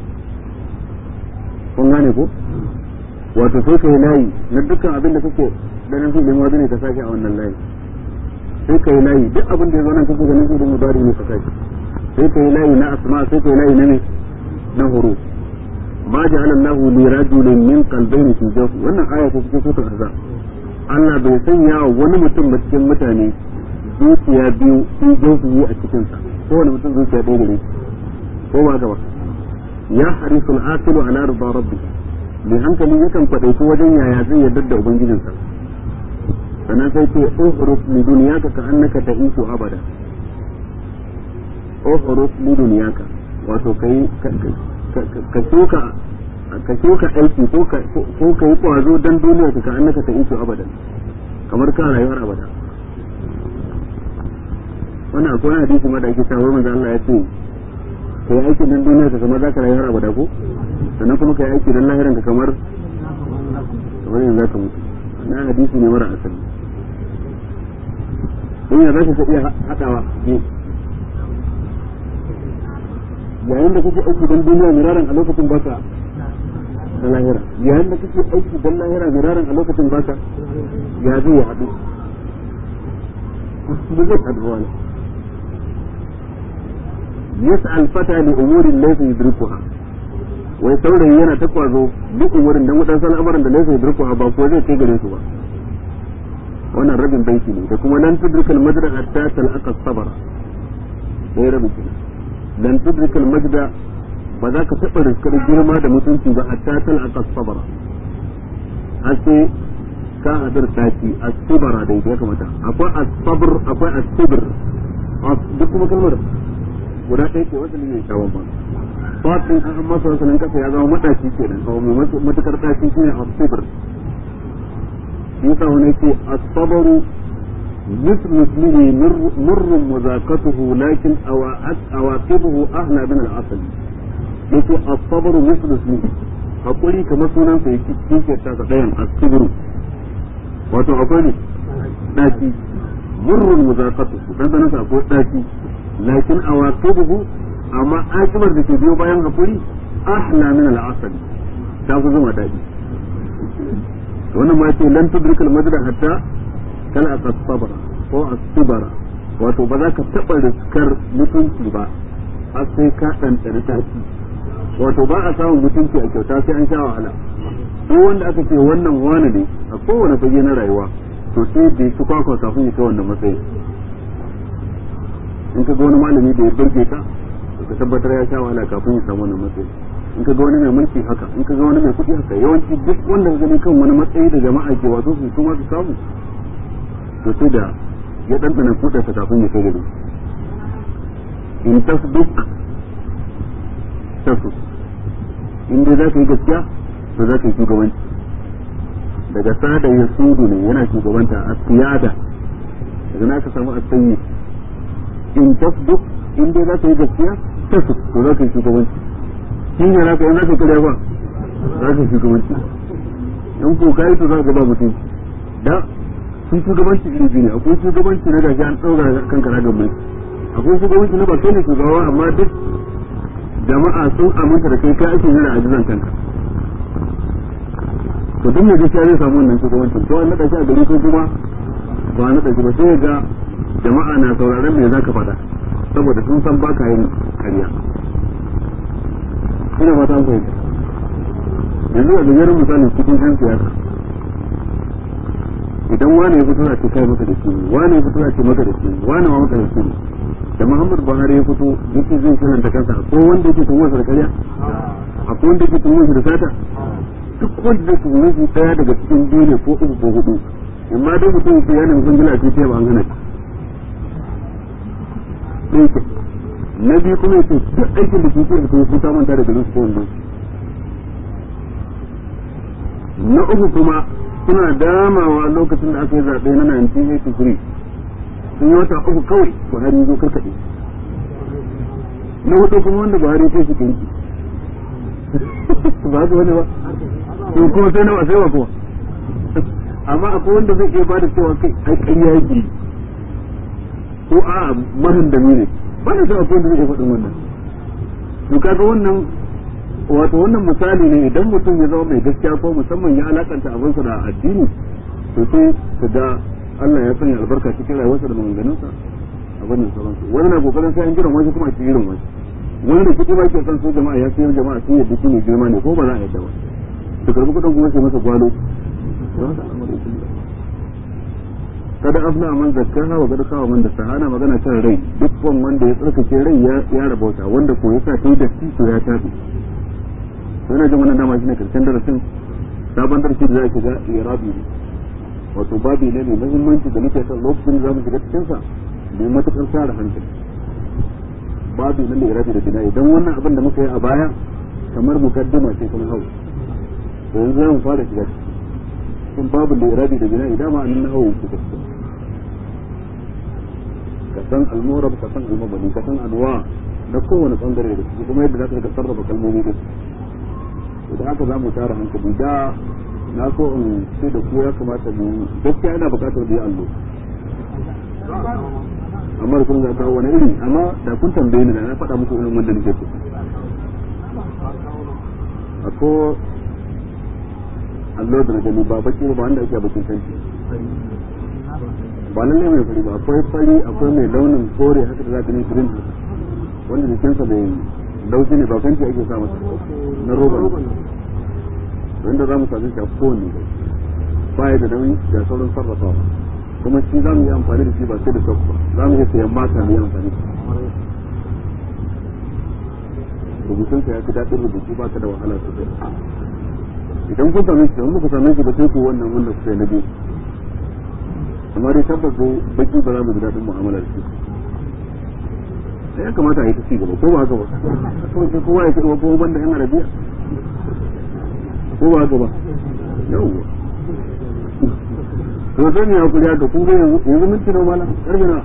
kun gane ko wato sai kai layi na dukkan abin da kake ganin fi'ilai madi ne ka sake a wannan layi sai kai layi duk abin da ya zo nan kake ganin fi'ilai mudari ne ka sake sai kai layi na asma sai kai layi na me na huruf ما جعل الله لرجل من قلبين في جوفه wannan aya ta cikin sura azab Allah bai sanya wa wani mutum ba cikin mutane zuciya biyu fi jawfihi a cikin sa ko wani mutum zuciya ɗaya gare ko ba gaba ya harisul aqilu ala rida rabbi mai hankali yakan kwadaitu wajen yaya zai yarda da ubangijinsa sannan sai ce uhrus li dunyaka ka annaka ta'ishu abada uhrus li dunyaka wato kai ka shuka ka shuka aiki ko ka ko ka yi kwazo dan duniya ka annaka ta'ishu abada kamar ka rayuwar abada wannan akwai hadisi ma da ake cewa manzo Allah ya ce kai aiki dan duniya ka kamar zaka rayuwar abada ko sannan kuma kai aiki dan lahiran ka kamar kamar yanzu zaka mutu na hadisi ne mara asali in ya zaka ka iya hadawa ne yayin da kake aiki dan duniya miraran a lokacin baka da lahira yayin da kake aiki dan lahira miraran a lokacin baka ya zai ya hadu ba zai hadu wani yas'al fata li umurin laysa yudrikuha wai saurayi yana ta kwazo duk umurin dan wadansu al'amuran da laysa yudrikuha ba ko zai kai gare su ba wannan rabin baiti ne da kuma lan tudrikal majda hatta talqa sabara dai rabin kenan lan tudrikal majda ba za ka taɓa riskar girma da mutunci ba hatta talqa sabara har sai ka hadar taci as-sabara dai ya kamata akwai as-sabr akwai as-sabr duk kuma kalmar guda ɗaya ke wata ne shawon ba fatin an masa wasannin kasa ya zama matashi ke nan kawo mai matukar tashi shi ne asibir yasa wani ce asabaru مثل اسمه مر, مر مذاقته لكن أواقبه أهلا من العسل يقول الصبر مثل اسمه hakuri kamar sunan sa yake cikin ta ga dayan asibru wato akwai ne daki murrun muzaqatu dan dan sa akwai daki lakin awaqibuhu amma akibar da ke biyo bayan hakuri ahla min al-asali ta fi zama daɗi wannan ma ce lan tudrikal madra hatta kala as-sabra ko as-sabra wato ba za ka taɓa riskar mutunci ba har sai ka ɗanɗana tafi wato ba a samun mutunci a kyauta sai an sha wahala ko wanda aka ce wannan wani ne a kowane fage na rayuwa to sai da su kwakwa kafin ya kai wannan matsayi in ka ga wani malami da ya burge ka to ka tabbatar ya sha wahala kafin ya samu wannan matsayi in ka ga wani mai mulki haka in ka ga wani mai kuɗi haka yawanci duk wanda ka gani kan wani matsayi da jama'a ke wato su kuma su samu to sai da ya ɗanɗana kuɗarsa kafin ya kai gari in tasduk tasus in dai za ka yi gaskiya to za ka yi shugabanci daga sada ya sudu ne yana shugabanta a siyada daga na ka samu a sanyi in tasduk in dai za ka yi gaskiya tasus to za ka yi shugabanci shi ne za ka yi za ka karya ba za ka yi shugabanci in ko ka yi to za ka ba mutum da sun shugabanci iri biyu ne akwai shugabanci na gashi an ɗaura kanka ragar mai akwai shugabanci na ba kai ne shugaba amma duk jama'a sun aminta da kai kai ake jira a jizan kanka to duk mai gaskiya zai samu wannan shugabancin to an naɗa shi a gari ko kuma ba a naɗa shi ba sai ga jama'a na sauraron me zaka faɗa saboda sun san baka yin ƙarya ina fata an fahimta yanzu a gajeren misali cikin yan siyasa idan wani ya fito a ce kai maka da shi wani ya fito a ce maka da shi wani ma maka da shi da Muhammad Buhari ya fito yake zai shirin da kansa ko wanda yake tuhumar sa da ƙarya akwai wanda yake tuhumar shi da sata duk wanda zai tuhumar shi daya daga cikin biyu ne ko uku ko hudu amma dai mutum yake yana nufin gila ce ta ba an hana shi na biyu kuma yake duk aikin da ke da kuma sun manta da garin su ko wanda na uku kuma suna damawa lokacin da aka yi zaɓe na 1983 sun yi wata uku kawai buhari zo karkaɗe na hudu kuma wanda buhari sai su kinki ba su wani ba to kuma sai na wasai wa kuma amma akwai wanda zai iya bada cewa kai ai ƙarya yake ko a mahin da ne ba da akwai wanda zai iya faɗin wannan to kaga wannan wato wannan misali ne idan mutum ya zama mai gaskiya ko musamman ya alakanta abinsa da addini to sai ka ga Allah ya sanya albarka cikin rayuwarsa da maganganunsa a wannan sauransu wani na kokarin sai an jiran wani kuma a cikin irin wani wani da kuɗi ba ke san su jama'a ya sayar jama'a sun yadda shi ne girma ne ko ba za a yadda ba su karbi kuɗin kuma sai masa gwalo kada afna man zakkaha wa kada kawa man da sahana magana kan rai duk wanda ya tsarkake rai ya ya rabauta wanda ko ya sa sai da shi to ya tafi to ina jin wannan dama shine karshen darasin sabon darasi da za a shiga irabi ne wato babi ne mai muhimmanci da nake son lokacin da za mu shiga cikin sa mai matukar tsara hankali babi na irabi da bina'i dan wannan abin da muka yi a baya kamar mukaddima ce kuma hau to yanzu za mu fara shiga cikin babu da irabi da bina'i dama an na hau ku ka san al-murab ka san al-mabani ka san anwa na kowane bangare da su kuma yadda za ka sarrafa kalmomi da su da haka za mu tara hankali da na so in ce da ku ya kamata mu gaskiya ina bukatar da allo amma da kun ga kawo wani iri amma da kun tambaye ni da na faɗa muku irin wanda nake so ako allo da na gani ba baki ba wanda ake bakin kanci ba lalle mai fari ba akwai fari akwai mai launin kore haka da za ka ni green wanda jikinsa bai laushi ne ba kanci ake sa masa na roba wanda za mu sami shi a kowane ba ya da nauyi ga sauran sarrafawa kuma shi za mu yi amfani da shi ba sai da sauka ba za mu iya sayan mata mu yi amfani da rubutun sa ya fi daɗin rubutu ba ka da wahala sosai idan kun same shi da muka same shi ba sai ku wannan wanda kuka yi na biyu amma dai tabbas ko baki ba za mu ji daɗin mu'amala da shi sai ya kamata a yi ta ci gaba ko ba haka ba kawai sai kowa ya ci gaba ko banda yan arabiya ko ba haka ba yawwa to zan yi hakuri haka ku ga yanzu minti na mala karfe na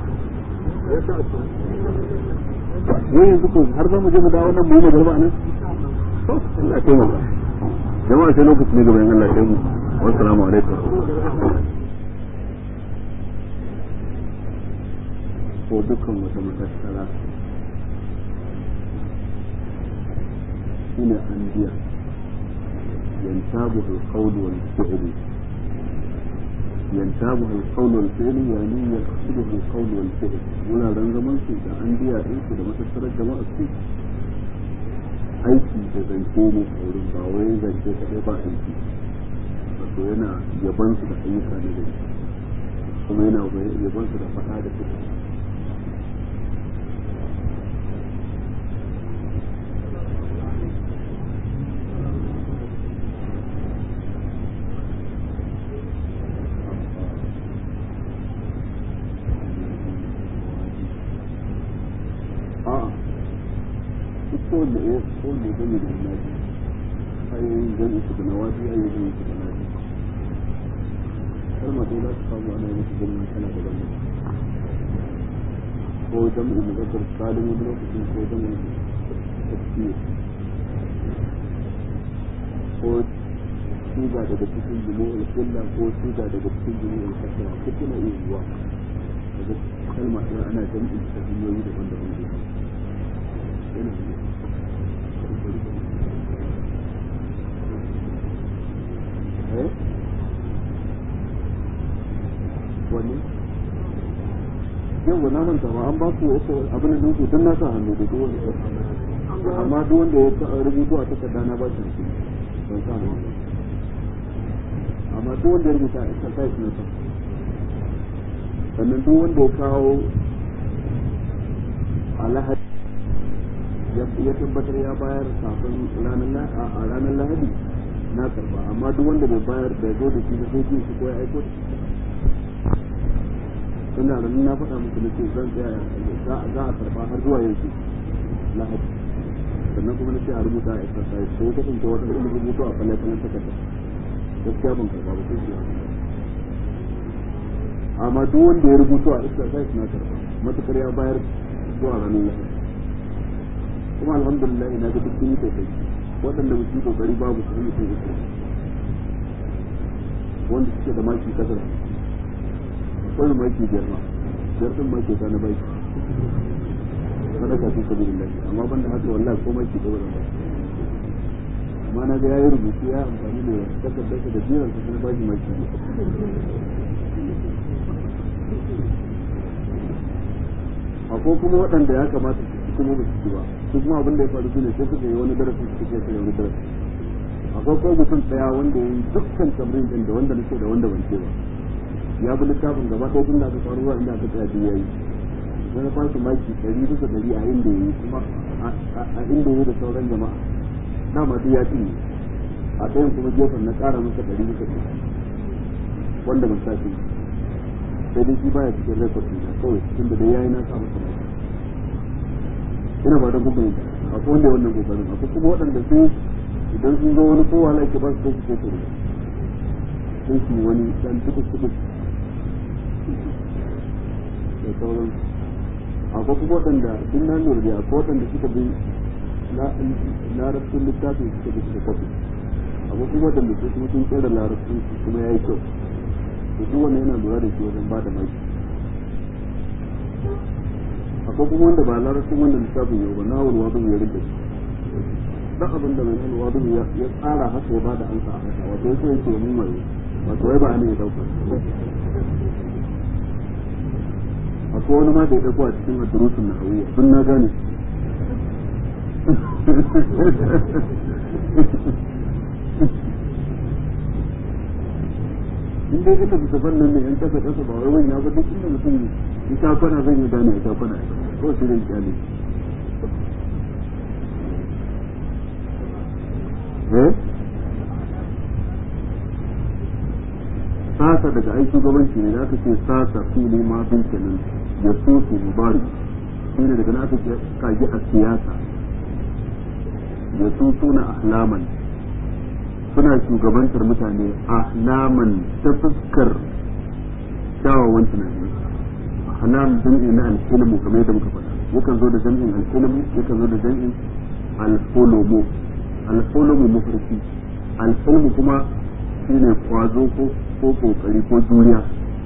wai yanzu ko har za mu je mu dawo nan mu yi magarba nan to Allah ya taimaka jama'a sai lokaci ne gaba in Allah ya kai mu wassalamu alaikum ko dukkan wata matattara shine an biya ينتابه القول والفعل ينتابه القول والفعل يعني يقصده القول والفعل ولا رنزمان su da an biya din su da matattarar jama'a su aiki da zance ne a wurin ba wai zance kaɗai ba aiki wato yana yaban su da ayyuka na gari kuma yana yaban su da faɗa da fita kowanne ya kowanne gani da naji ayoyin gani su da nawaji ayoyin gani su da naji kalma dai za su samu ana yin gani tana da gani ko jam'u muzakkar salim wani lokacin ko jam'u tafsir ko suga daga cikin jumu'ul kulla ko suga daga cikin jumu'ul kasra duk yana iya yiwa daga kalma ɗaya ana jam'in ta hanyoyi daban-daban da yana iya wani yau na manta ba an ba ku abin da dinku tun na sa hannu da duk wani amma duk wanda ya rubutu a takarda na ba shi ban sa hannu amma duk wanda ya rubuta a exercise na sa sannan duk wanda ya kawo alahadi ya tabbatar ya bayar kafin a ranar lahadi na karba amma duk wanda bai bayar da zo da shi da sai shi ko ya aiko da shi ina da na faɗa muku na ce zan tsaya za a karba har zuwa yanzu lahadi sannan kuma na ce a rubuta a exercise sai kasance wata ilimin rubutu a falle fallen takarda gaskiya ban karba ba sai shi amma duk wanda ya rubutu a exercise na karba matukar ya bayar zuwa ranar lahadi kuma alhamdulillah ina ga duk sun yi kokari waɗanda ba su yi kokari babu su yi kokari wanda suke da maki kasar akwai maki biyar ma biyar ɗin maki ta na baki sadaka fi sabilillah amma ban da haka wallahi ko maki gaba da baki amma na ga yayi rubutu ya amfani da takardarsa da jiran sa na baki maki akwai kuma waɗanda ya kamata su kuma ba su ba su kuma abin da ya faru shine sai suka yi wani darasi suka ce sai wani darasi akwai ko mutum tsaya wanda ya yi dukkan tamrin din da wanda nake da wanda ban ce ba ya bi littafin gaba ɗaya tun da aka faru zuwa inda aka tsaya duk yayi sai na fasu maki ɗari bisa ɗari a inda ya yi kuma a inda ya yi da sauran jama'a dama duk ya cinye a ɗayan kuma gefen na ƙara masa ɗari bisa ɗari wanda ban sashi sai dai shi baya cikin rekod ɗin kawai tunda dai yayi na sa masa na ina ba da kuma akwai wanda wannan kokarin akwai kuma waɗanda su idan sun zo wani kowa na ke ba su kai su kai su sai su wani dan tukus tukus da sauran akwai kuma waɗanda sun na lura da akwai waɗanda suka bi larabcin littafin suka bi suka kwafi akwai kuma waɗanda su kuma sun tsere larabcin su kuma ya yi kyau da duk wanda yana lura da shi wajen ba da maki akwai kuma wanda ba larabcin wannan littafin yau ba na wani wadu ya rinda dan abin da mai wani wadu ya tsara haka ya ba da ansa a haka wato yake yake mun mai wato wai ba ne ya dauka akwai wani ma da ya dauko a cikin addurusun na hawiya sun na gane in dai ina bisa fannin ne in kasa kasa ba wai wani ya ba duk inda mutum ya ta kwana zan yi gane ya ta kwana ko shi zai kyale eh sasa daga ai shugabanci ne da aka ce sasa fili ma bin kenan ya so su mubari shi ne daga na aka ce kage a siyasa ya so suna ahlaman suna shugabantar mutane ahlaman ta fuskar kyawawan tunani ahlam jam'i na al-hilmu kamar yadda muka faɗa yakan zo da jam'in al-hilmu yakan zo da jam'in al-hulumu al-hulumu mafarki al-hilmu kuma shine kwazo ko ko kokari ko juriya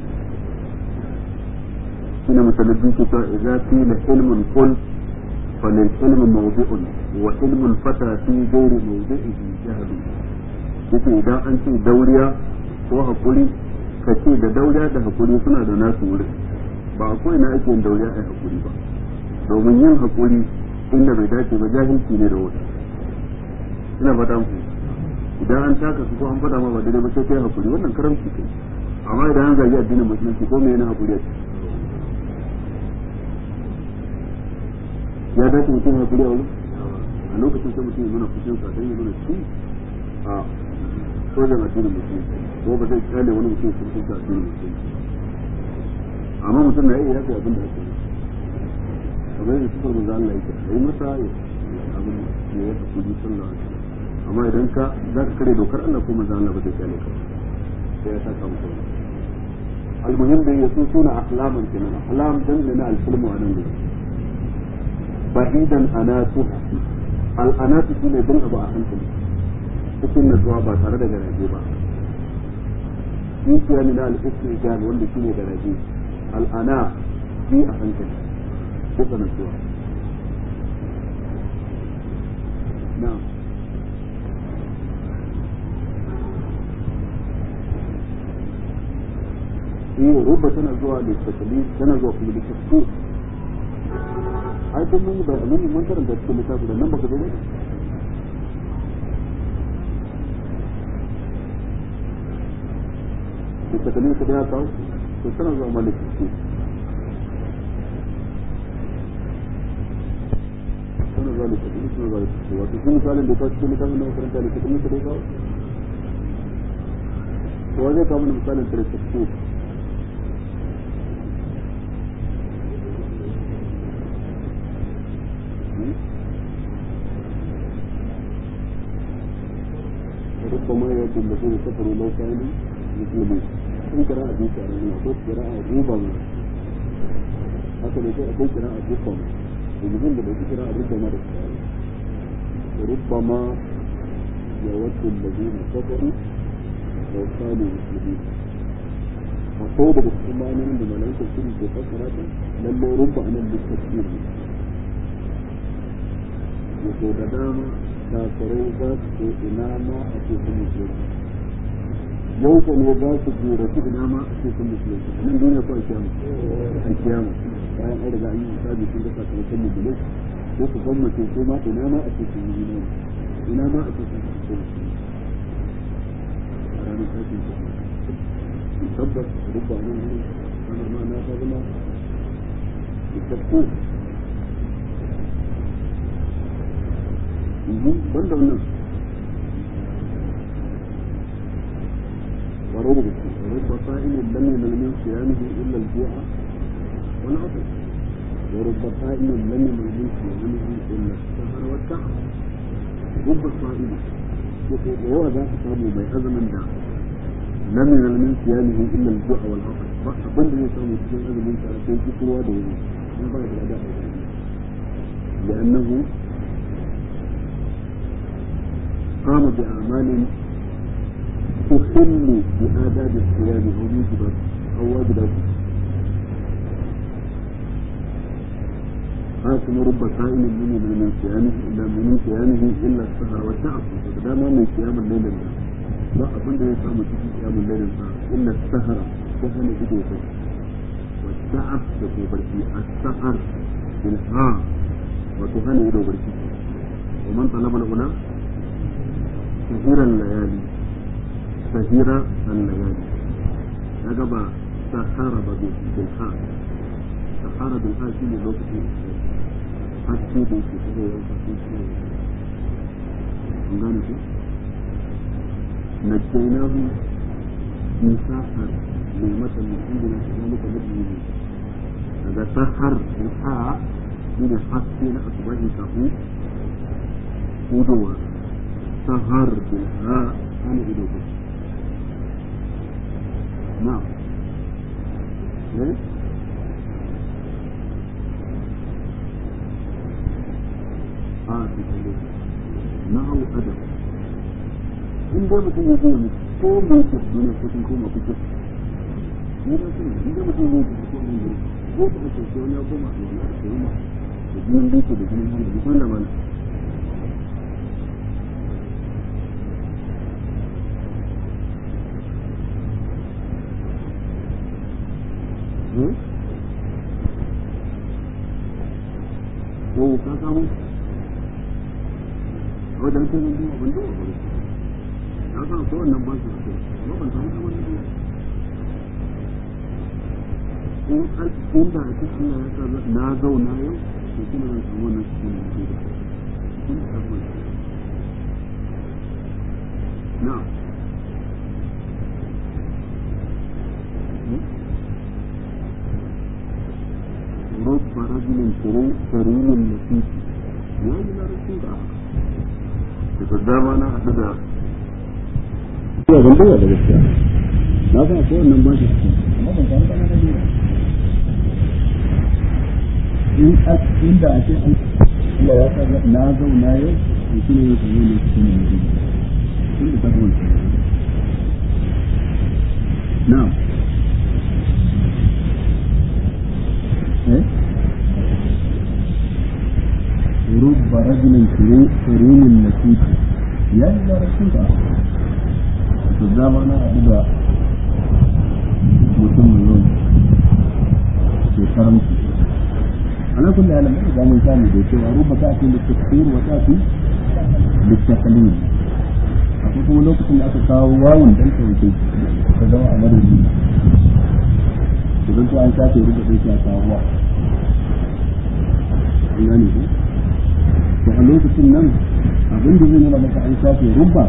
shine misalin ke cewa idza qila ilmun qul falil ilmu mawdi'un wa ilmu al-fata fi ghairi mawdi'ihi jahlu yake idan an ce dauriya ko hakuri ka ce da dauriya da hakuri suna da nasu wuri ba a ko'ina ake yin dauriya a hakuri ba domin yin hakuri inda bai dace ba jahilci ne da wata ina fata ku idan an taka su ko an fada ma ba daidai ba sai kai hakuri wannan karamci kai amma idan an zagi addinin musulunci ko me yana hakuri a ya dace mutum hakuri a wurin a lokacin sai mutum ya nuna fushin sa dan ya nuna shi a sojan addinin musulunci ko ba zai kyale wani mutum sun kusa addinin musulunci amma mutum na iya yafi abin da ake yi kamar yadda sufar manzo Allah yake yi masa abin da ya tafi ji sallallahu alaihi amma idan ka za ka kare dokar Allah ko manzo Allah ba zai kyale ka sai ya saka muku almuhim da yasu suna ahlaman kenan ahlam dan da na alfilmu a nan gudu ba'idan anatu al'anatu shine bin abu a hankali cikin natsuwa ba tare da garaje ba dukiya ne na al-istijan wanda shine garaje al'ana bi a hankali ko natsuwa na'am eh rubba tana zuwa da taklif tana zuwa kuma da tafsir ai duk mun ba mun mun karanta cikin littafi da nan baka zo ba da taklif da ya kawo to tana zuwa malik tafsir tana zuwa da taklif tana zuwa da tafsir wato shi misalin da ya kawo cikin littafin da makaranta da taklif da ya kawo to zai kawo mana misalin da tafsir ربما يود الذين كفروا لو كانوا مسلمين in kira a duka a nan ko kira a ruba ma haka ne sai akwai kira a duka ma domin da bai kira a ruba ma da kira rubba ma ya wadda allazina kafaru law kanu muslimin akwai daga cikin ma'anonin da malaikar sun ke fassara ta lalle rubba anan littafin ne yato da dama kafirai za su ce ina ma a ce sun musulunci yau ko ne za su jura su ina ma a ce sun musulunci a nan duniya ko a kiyama a kiyama bayan an riga an yi hisabi sun ga sakamakon mujulai ko su gwamnati ko ma ina ma a ce sun yi imani ina ma a ce sun musulunci a ranar tashin kiyama tabbas rubba nan ne ranar ma na ta zama da banda wannan ورب رب صائم لم ينل من صيامه الا الجوع والعطش ورب صائم لم ينل من صيامه الا السهر والتعب رب صائم وهو ذاك صامه بي ازمن دا لم ينل من صيامه الا الجوع والعطش abin da ya samu cikin azumin sa sai kishirwa da wuri in ba da da لأنه قام بأعمال تخل بآداب الصيام أو موجبات أو واجبات حاكم رب صائم من من صيامه إلا من صيامه إلا السهر والتعب فدام من صيام الليل الله لا أظن أن يصام في صيام الليل إلا السهر كهن إدوته والتعب تكون السهر بالها وتهن إدو بركي ومن طلب الأولى سهير الليالي سهير الليالي هذا سحر بالحاء سحر بالحاء شيء لوقت حسي بيك كده يوم حسي gane ku najjainahu min sahar mai mata min inda na shiga muka nabi ne daga sahar ha shine haske na asubahi kafin hudowa sahar bil ha ana ido ba na eh a cikin na'u adam in dai mutum ya zai ko mai ke duniya ko sun koma kuke ni da su in dai mutum ya zai ko mai ne ko ba ce ko ya koma a wani da kuma da jinin duka da jinin hannu da kuma da mana ko ka samu wajen kai mun duba ban duba ba na san ko wannan ba su da amma ban samu kamar da in al in da ake Allah ya sa na zauna yau to kuma zan samu wannan cikin da ke da kun samu na رب رجل كريم لطيف وإلى رسول آخر da dama na haɗu da ya ban da gaskiya na san ko wannan ba shi amma ban samu kana da duba in inda a ce Allah ya sa na zauna yau to shi ne yake yi ne cikin mutum tun da tafi wancan na eh رب رجل كريم لطيف يلا رسول to dama na haɗu da mutum mai yawan ke karamci ana kulle halin da zamun samu da cewa ruba ta fi littattafir wa ta fi littattafin akwai kuma lokacin da aka kawo wawun dan sauke ta zama a madadi idan to an shafe ruba ɗaya ta kawo wa an gane ku to a lokacin nan abin da zai nuna maka an shafe rumba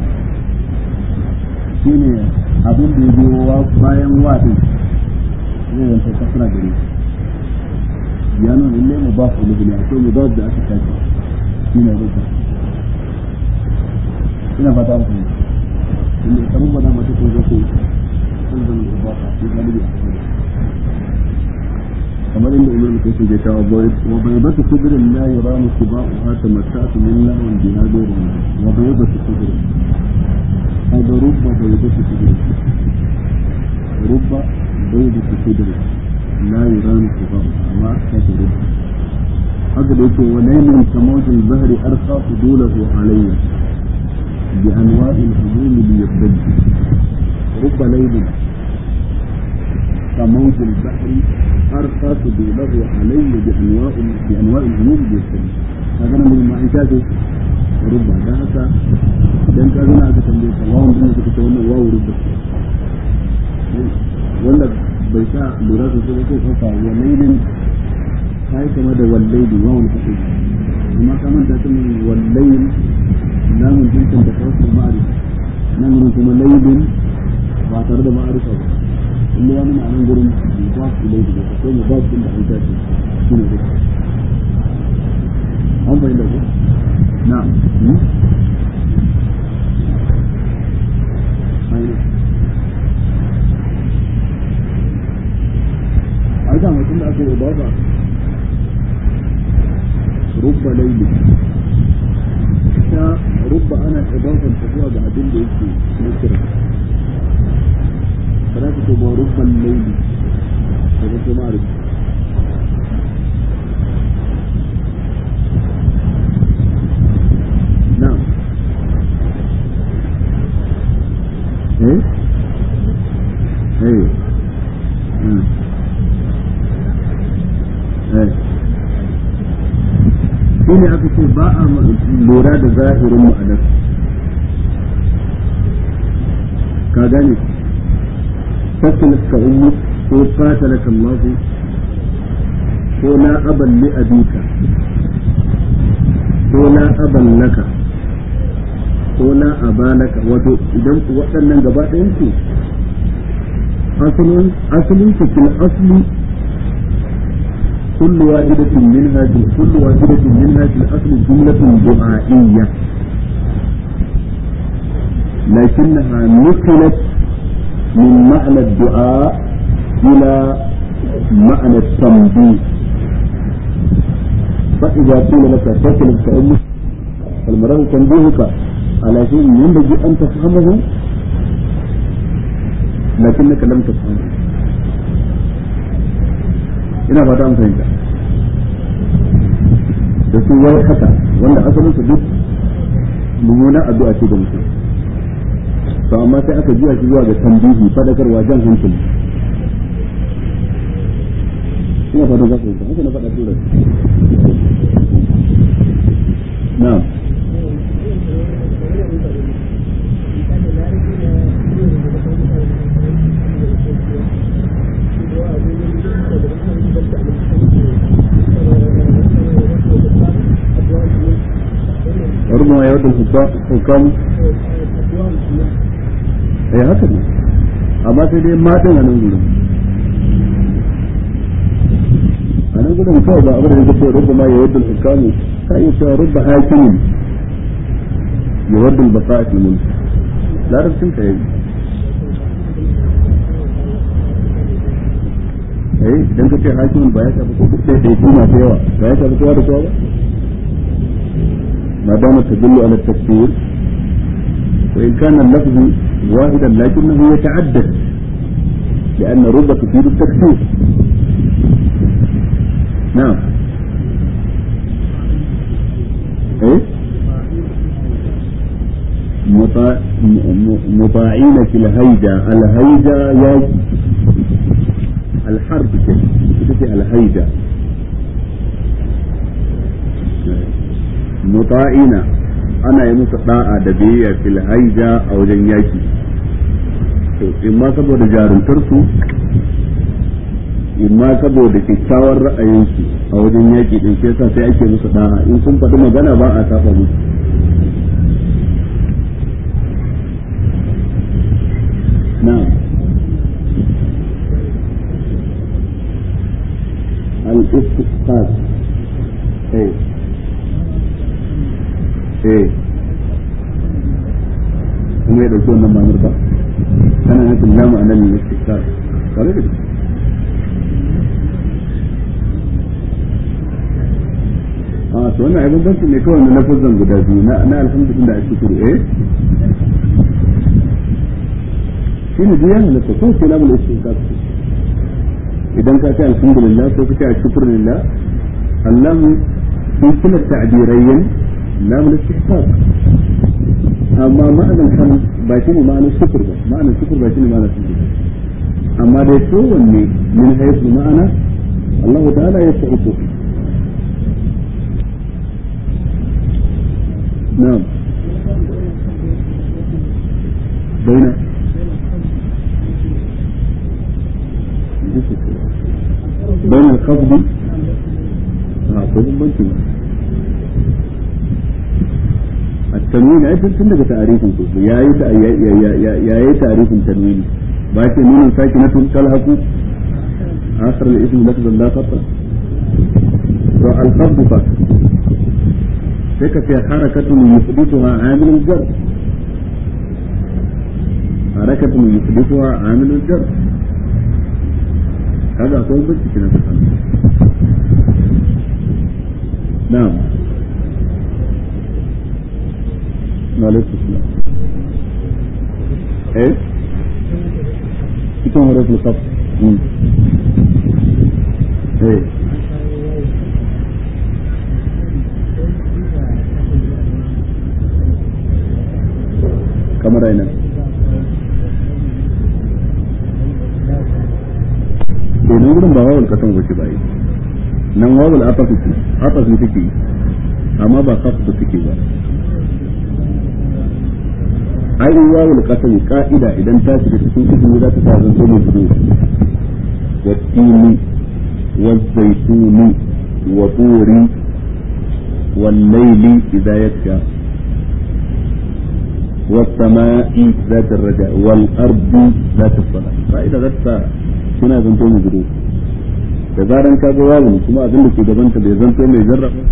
shine abin da ya biyo bayan waɗin zai zanta kasra gare ya nuna lalle mu ba su lubuni akwai mu da da aka shafe shine rumba ina fata ku inda ka rumba da mata ko zai sun zama da ba shi galibi a kamar inda imam kai su je ta wa bai bata kubirin la yuramu siba'uha tamatta'tu min lahwan biha ghayru wa bai bata kubirin hada rubba bai bata kubirin rubba bai bata kubirin la yuramu siba'uha amma ta ta rubba haka da yake wa laymin kamawjin bahri arqa fudulahu alayya bi anwa'il humum li yabdad rubba laymin كموج البحر أرقى سبيله علي بأنواع بأنواع الهموم بالسلم هذا من المعيشات ربع ده هذا dan ka zana aka tambaye ka wawan din suka ce wannan wawu rubda wanda bai sa lura da su ko kafa wa lailin kai kama da wallaili wawun ka ce amma ka manta ta min wallail lamun jinsin da tawasul ma'arifa nan gurin kuma laylin ba tare da ma'arifa ba inda ya nuna a nan gurin mudaf ilayhi da akwai mudaf din da an tashi shi ne zai an fahimta ko na'am a da mutum da aka yi idafa rubba laili ta rubba ana idafan ta zuwa ga abin da yake nukira ba za ka ce ba rubban laili daga ce ma'arif na'am eh eh hmm shi ne aka ce ba a lura da zahirin ma'anar ka gane fasalat ka ummu ko qatalaka Allah ko la aban li abika ko la aban laka ko la abalaka wato idan waɗannan gaba ɗayan su asalin asalin su fil asli كل واحدة منها كل واحدة منها في الأصل جملة دعائية لكنها نقلت من معنى الدعاء إلى معنى التنبيه فإذا قيل لك تكلم كأمك فالمراد تنبيهك على شيء ينبغي أن تفهمه لكنك لم تفهمه ina fata an fahimta da su wai haka wanda asalin su duk mummuna addu'a ce ga mutum to amma sai aka juya shi zuwa ga tambihi fadakarwa jan hankali ina fata za ku fahimta haka na faɗa tura na'am وربما يود الحكام eh haka ne amma sai dai matan a nan gudun a nan gudun kawai ba abin da yake rubba ma ya wadda hukamu ka iya cewa rubba hakimin ya wadda basa a filin larabcin ka yi eh idan ka ce hakimin ba ya shafi ko duk ɗaya ɗaya masu yawa ba ya shafi kowa da kowa ba ما دامت تدل على التكفير وإن كان اللفظ واحدا لكنه يتعدد لأن رب تفيد التكفير نعم إيه مطاع... مطاعين في الهيجة الهيجة ياجي الحرب كده الهيجة muta'ina ana yi musu da'a da biyayya fil haija a wajen yaki to in ma saboda jaruntar su in ma saboda kyakkyawar ra'ayin su a wajen yaki din sai yasa sai ake musu da'a in sun faɗi magana ba a saba musu na'am al-istiqas eh eh kuma ya dauki wannan ma'anar ba kana nufin la ma'anar ne istikar kare da a to wannan abin bansu ne kawai na lafazan guda biyu na na alhamdulillah da ake kuru eh shi ne biyan halatta ko sai lamul istikar idan ka ce alhamdulillah ko ka ce alhamdulillah Allahu fi kila ta'birayyin lam al-istihqaq amma ma'anar hamd ba shi ne ma'anar shukr ba ma'anar shukr ba shi ne ma'anar sujud amma dai kowanne min haythu ma'ana Allah ta'ala ya ta'utu na'am baina بين الخفض اه ko bambanci ba التنوين أي تن daga ta'arifin su yayi ta yayi ta'arifin tanwini ba ce nunun sakinatu talhaqu akhir al-ism lafzan la khata wa al-qabd fa sai ka ce harakatun yusbituha amil al-jar harakatun yusbituha amil al-jar kaga akwai bincike na kasan na'am عليكم السلام ايه cikin huruf al-qaf eh kamar aina to nan gurin ba wawul kasan wace ba yi nan wawul atafi ce atafi take amma ba qaf da take ba ai wawul qasami ka'ida idan ta shiga cikin ismi za ta sa zanto mai fudu wa tini wa zaituni wa turi wal layli idza yaksha والسماء ذات الرجاء والأرض ذات الصلاة فإذا ذات suna zanto mai gudu da zaran ka ga wawun kuma abin da ke gabanta bai zanto mai jarraba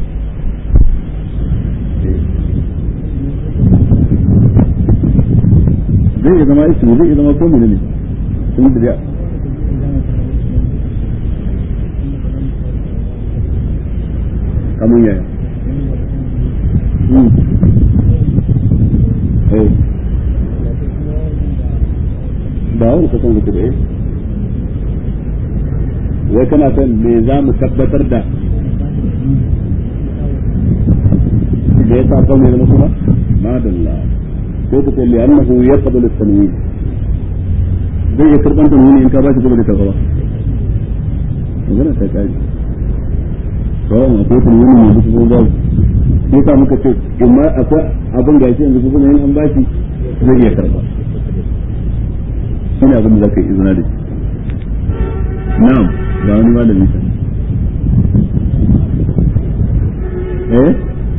zai iya zama ismi zai iya zama ko ne sun da kamar yaya ba wani kasan da kuɗe wai kana son me za mu tabbatar da da ya sa kan mai zama kuma madalla ko ku ce li'annahu yaqbalu at-tanwin zai iya karban tanwini in ka ba shi kuma da karba ba magana ta kai kawai akwai tanwini mai duk kuma babu sai sa muka ce in ma akwai abin da yake yanzu kuma in an ba shi zai iya karba shine abin da zaka yi izina da shi na'am ba wani malami ta eh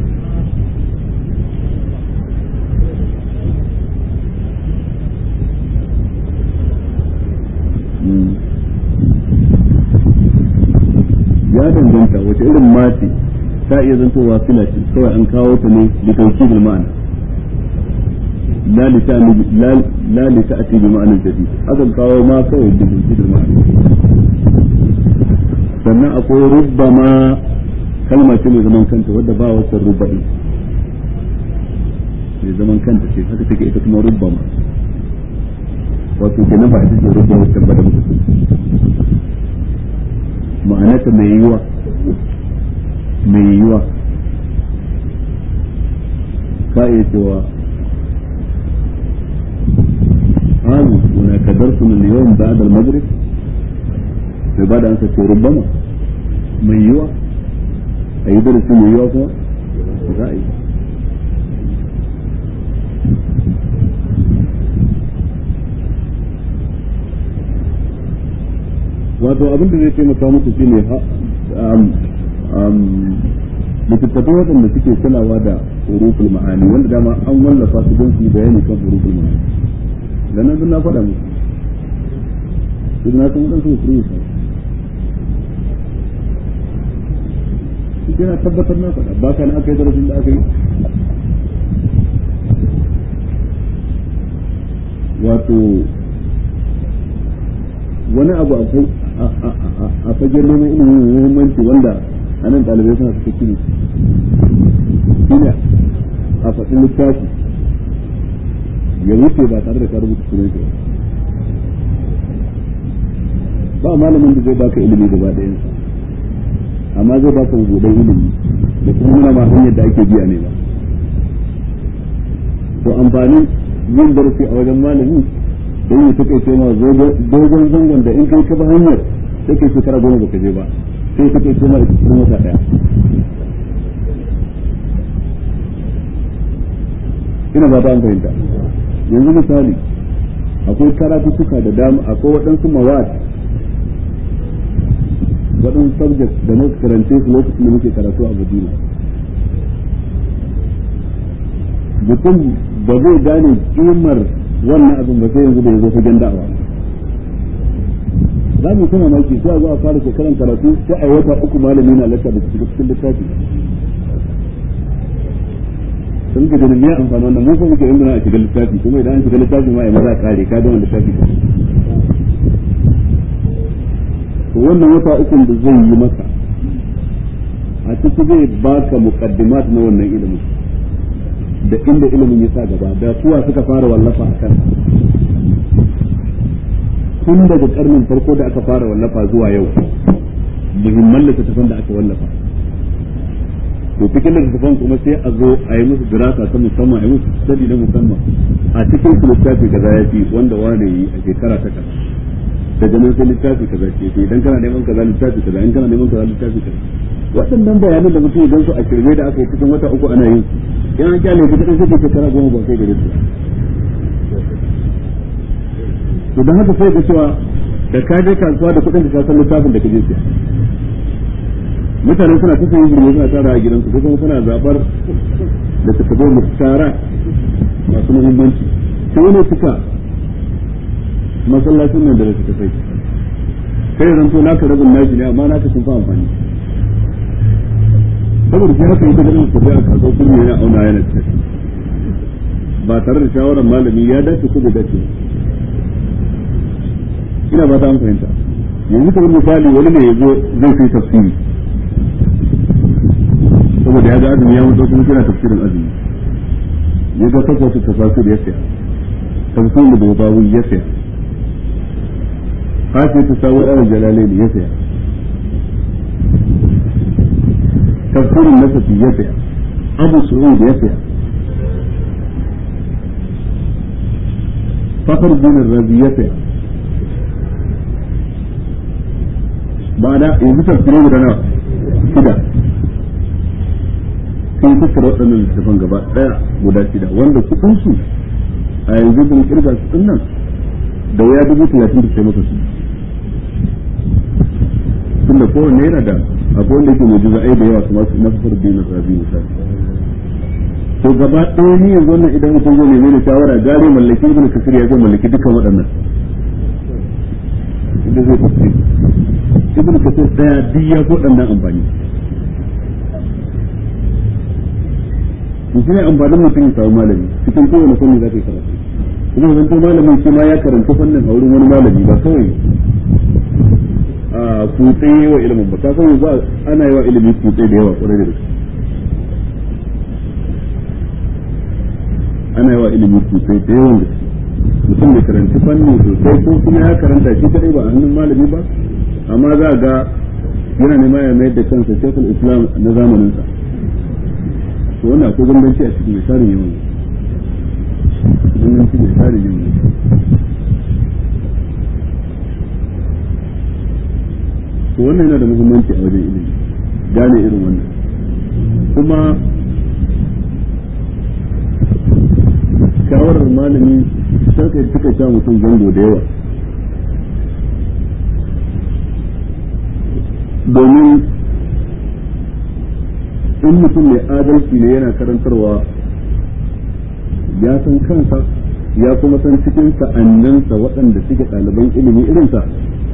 ya danganta wace irin mace ta iya zantowa sila ce kawai an kawo ta ne da kauki bil ma'ana la li ta'ni la li ta'ti bi ma'anar jadid akan kawo ma kawai da kauki bil ma'ana sannan akwai rubbama kalma ce mai zaman kanta wadda ba wata rubba'i mai zaman kanta ce haka take ita kuma rubbama wato kenan ba ita ce rubba wacce ba da mutum ma'anata mai yiwa mai yiwa ka iya cewa hazu wani kadar su min yawan ba da magrib sai ba da an sace rubbama mai yiwa a yi darasi mai yiwa kuma za a yi wato abin da zai taimaka muku shine littattafai waɗanda suke kulawa da huruful ma'ani wanda dama an wallafa su don su bayani kan huruful ma'ani da nan na faɗa muku duk na san waɗansu su rubuta shi na tabbatar na faɗa ba ka na aka yi darasin da aka yi wato wani abu a fagen neman ilimin muhimmanci wanda a nan ɗalibai suna suka kiri shine a faɗin littafi ya wuce ba tare da ka rubuta sunan shi ba malamin da zai baka ilimi gaba ɗayansa amma zai baka buɗe ilimi da kuma nuna ma hanyar da ake biya ne ba to amfanin yin darasi a wajen malami don yi take ce ma dogon zangon da in kai ka ba hanyar sai kai shekara goma baka je ba sai ta kai ce ma ita cikin wata daya ina ba ta fahimta yanzu misali akwai karatu suka da dama akwai waɗansu mawad waɗansu subject da muka karance su lokacin da muke karatu a Madina mutum ba zai gane kimar wannan abin ba sai yanzu da ya zo fagen da'awa za mu kuma maki sai a zo a fara shekaran karatu sai a wata uku malami na lacca da cikin littafi sun ga ganin ya amfani wannan mun kuma muke yin a shiga littafi kuma idan an shiga littafi ma ya maza kare ka gama littafi ka to wannan wata uku da zai yi maka a ciki zai baka muqaddimat na wannan ilimin da inda ilimin ya sa gaba da kuwa suka fara wallafa a kan tun daga karnin farko da aka fara wallafa zuwa yau muhimman littattafan da aka wallafa to cikin littattafan kuma sai a zo a yi musu dirasa ta musamman a yi musu study na musamman a cikin su littafi kaza ya fi wanda wane yi a shekara ta kaza daga nan sai littafi kaza ce to idan kana neman kaza littafi kaza in kana neman kaza littafi kaza waɗannan bayanan da mutum idan su a shirme da aka yi cikin wata uku ana yin su in an kyale su kaɗai sai shekara goma ba kai gare su to don haka sai ga cewa da ka je kasuwa da kuɗin da ka san littafin da ka je siya mutane suna ta sayin jirgin suna tara a gidansu ko kuma suna zabar da ta kabo mutara masu muhimmanci sai wani suka masallacin nan da da suka sai kai zan to naka rabin nashi ne amma naka sun fa amfani saboda shi haka ita ganin tafiya a kasuwa kuma yana auna yana tafi ba tare da shawarar malami ya dace ko bai dace ina ba ta an fahimta yanzu kamar misali wani ne ya zo zai kai tafsiri saboda ya ga azumi ya mutu kuma kina tafsirin azumi ya ga kafa su tafasir ya saya tafsirin da babawi ya saya hafi ta sawo ɗarin jalalaini ya saya tafsirin nasafi ya saya abu su'ud ya saya fakar dinin razi ya saya ba da yanzu tafsirin guda nawa shida sun tattara waɗannan littattafan gaba ɗaya guda shida wanda kuɗin su a yanzu sun kirga su ɗin nan da waya dubu talatin da sai masa su tun da kowanne yana da akwai wanda yake mujiza ai da yawa kamar su nasar dinin rabi misali to gaba ɗaya ni yanzu wannan idan mutum zai nemi da shawara gare mallaki ibn kasir ya zai mallaki dukkan waɗannan inda zai tafsiri ibn kasir ɗaya duk ya ko ɗannan amfani to shi ne amfanin mutum ya samu malami cikin kowane fanni za ka yi karatu kuma zan to malamin shi ma ya karanta fannin a wurin wani malami ba kawai a kutse wa ilimin ba ka san yanzu ana yi wa ilimi kutse da yawa kwarai da gaske ana yi wa ilimi kutse da yawan gaske mutum da karanci fanni sosai ko kuma ya karanta shi kadai ba a hannun malami ba amma za ga yana nema ya mayar da kansa shekul islam na zamaninsa to wannan akwai bambanci a cikin misalin yawan bambanci misalin yawan to wannan yana da muhimmanci a wajen ilimi gane irin wannan kuma shawarar malami sarka suka sha mutum zango da yawa domin in mutum mai adalci ne yana karantarwa ya san kansa ya kuma san cikin sa'annansa waɗanda suke ɗaliban ilimi irinsa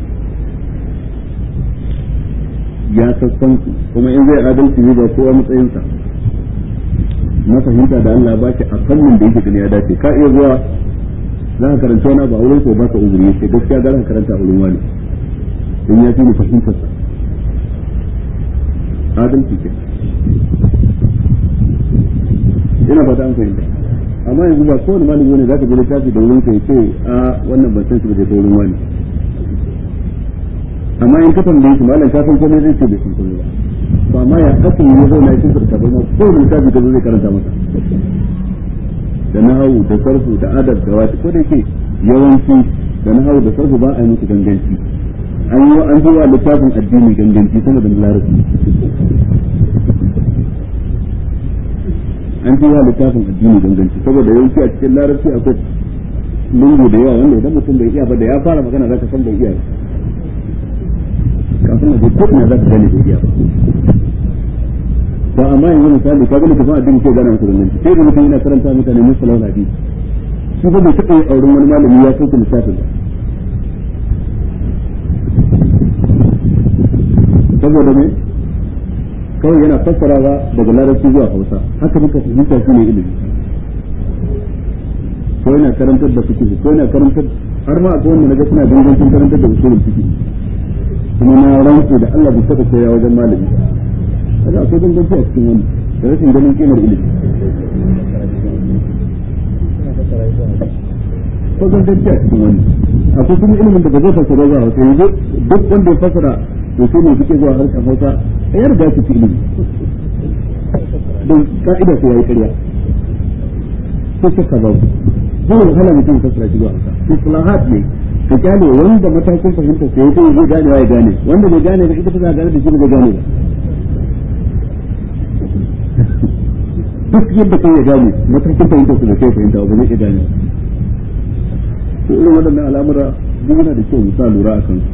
ya sassan su kuma in zai adalci ne ba kowa matsayinsa na fahimta da Allah ba shi a fannin da yake gani ya dace ka iya zuwa za ka karanta wani ba wurin ko ba ka uzuri yace gaskiya ga ka karanta a wurin wani in ya fi ni fahimtarsa adalci ke ina ba ta an fahimta amma yanzu ba kowane malami ne zaka je littafi da wurin kai ce a wannan ban san shi ba da wurin wani amma in ka tambaye shi malam ka san komai zai ce bai san komai ba to amma ya aka yi zo na cikin sarka ba kowane littafi ka zo zai karanta masa da nahawu da sarfu da adab da wata ko da yake yawanci da nahawu da sarfu ba a yi musu ganganci an yi an zuwa littafin addini ganganci sama da larabci an zuwa littafin addini ganganci saboda yawanci a cikin larabci akwai lungu da yawa wanda idan mutum bai iya ba da ya fara magana zaka san bai iya kafin a je ko ina zaka gane bai iya ba to amma yanzu misali ka ga littafin addini sai gana musu ganganci sai da mutum yana karanta mutane musallahu hadisi shi ba bai taɓa yin auren wani malami ya sauke littafin ba saboda me kawai yana fassarawa daga larabci zuwa hausa haka muka fahimta shi ne ilimi ko yana karantar da fiqh ko yana karantar har ma akwai wanda naga suna dangancin karantar da usulul fiqh kuma na rantsu da Allah bai saka koya wajen malami kaga akwai danganci a cikin wannan da rashin ganin kimar ilimi ko danganci a cikin wannan akwai kuma ilimin da ba zai fassara zuwa hausa yanzu duk wanda ya fassara to sai ne suke zuwa harshen hausa a yarda su ci ilimi don ka'ida sai yayi karya ko shakka babu zai wahala mutum fassara shi zuwa hausa islahat ne ka gane wanda matakin fahimta sai yake zai gane ya gane wanda bai gane ba ita ta gane da shi bai gane ba duk yadda kai ya gane matakin fahimta su da kai fahimta ba zai iya gane to irin waɗannan al'amura duk yana da kyau mu sa lura a kansu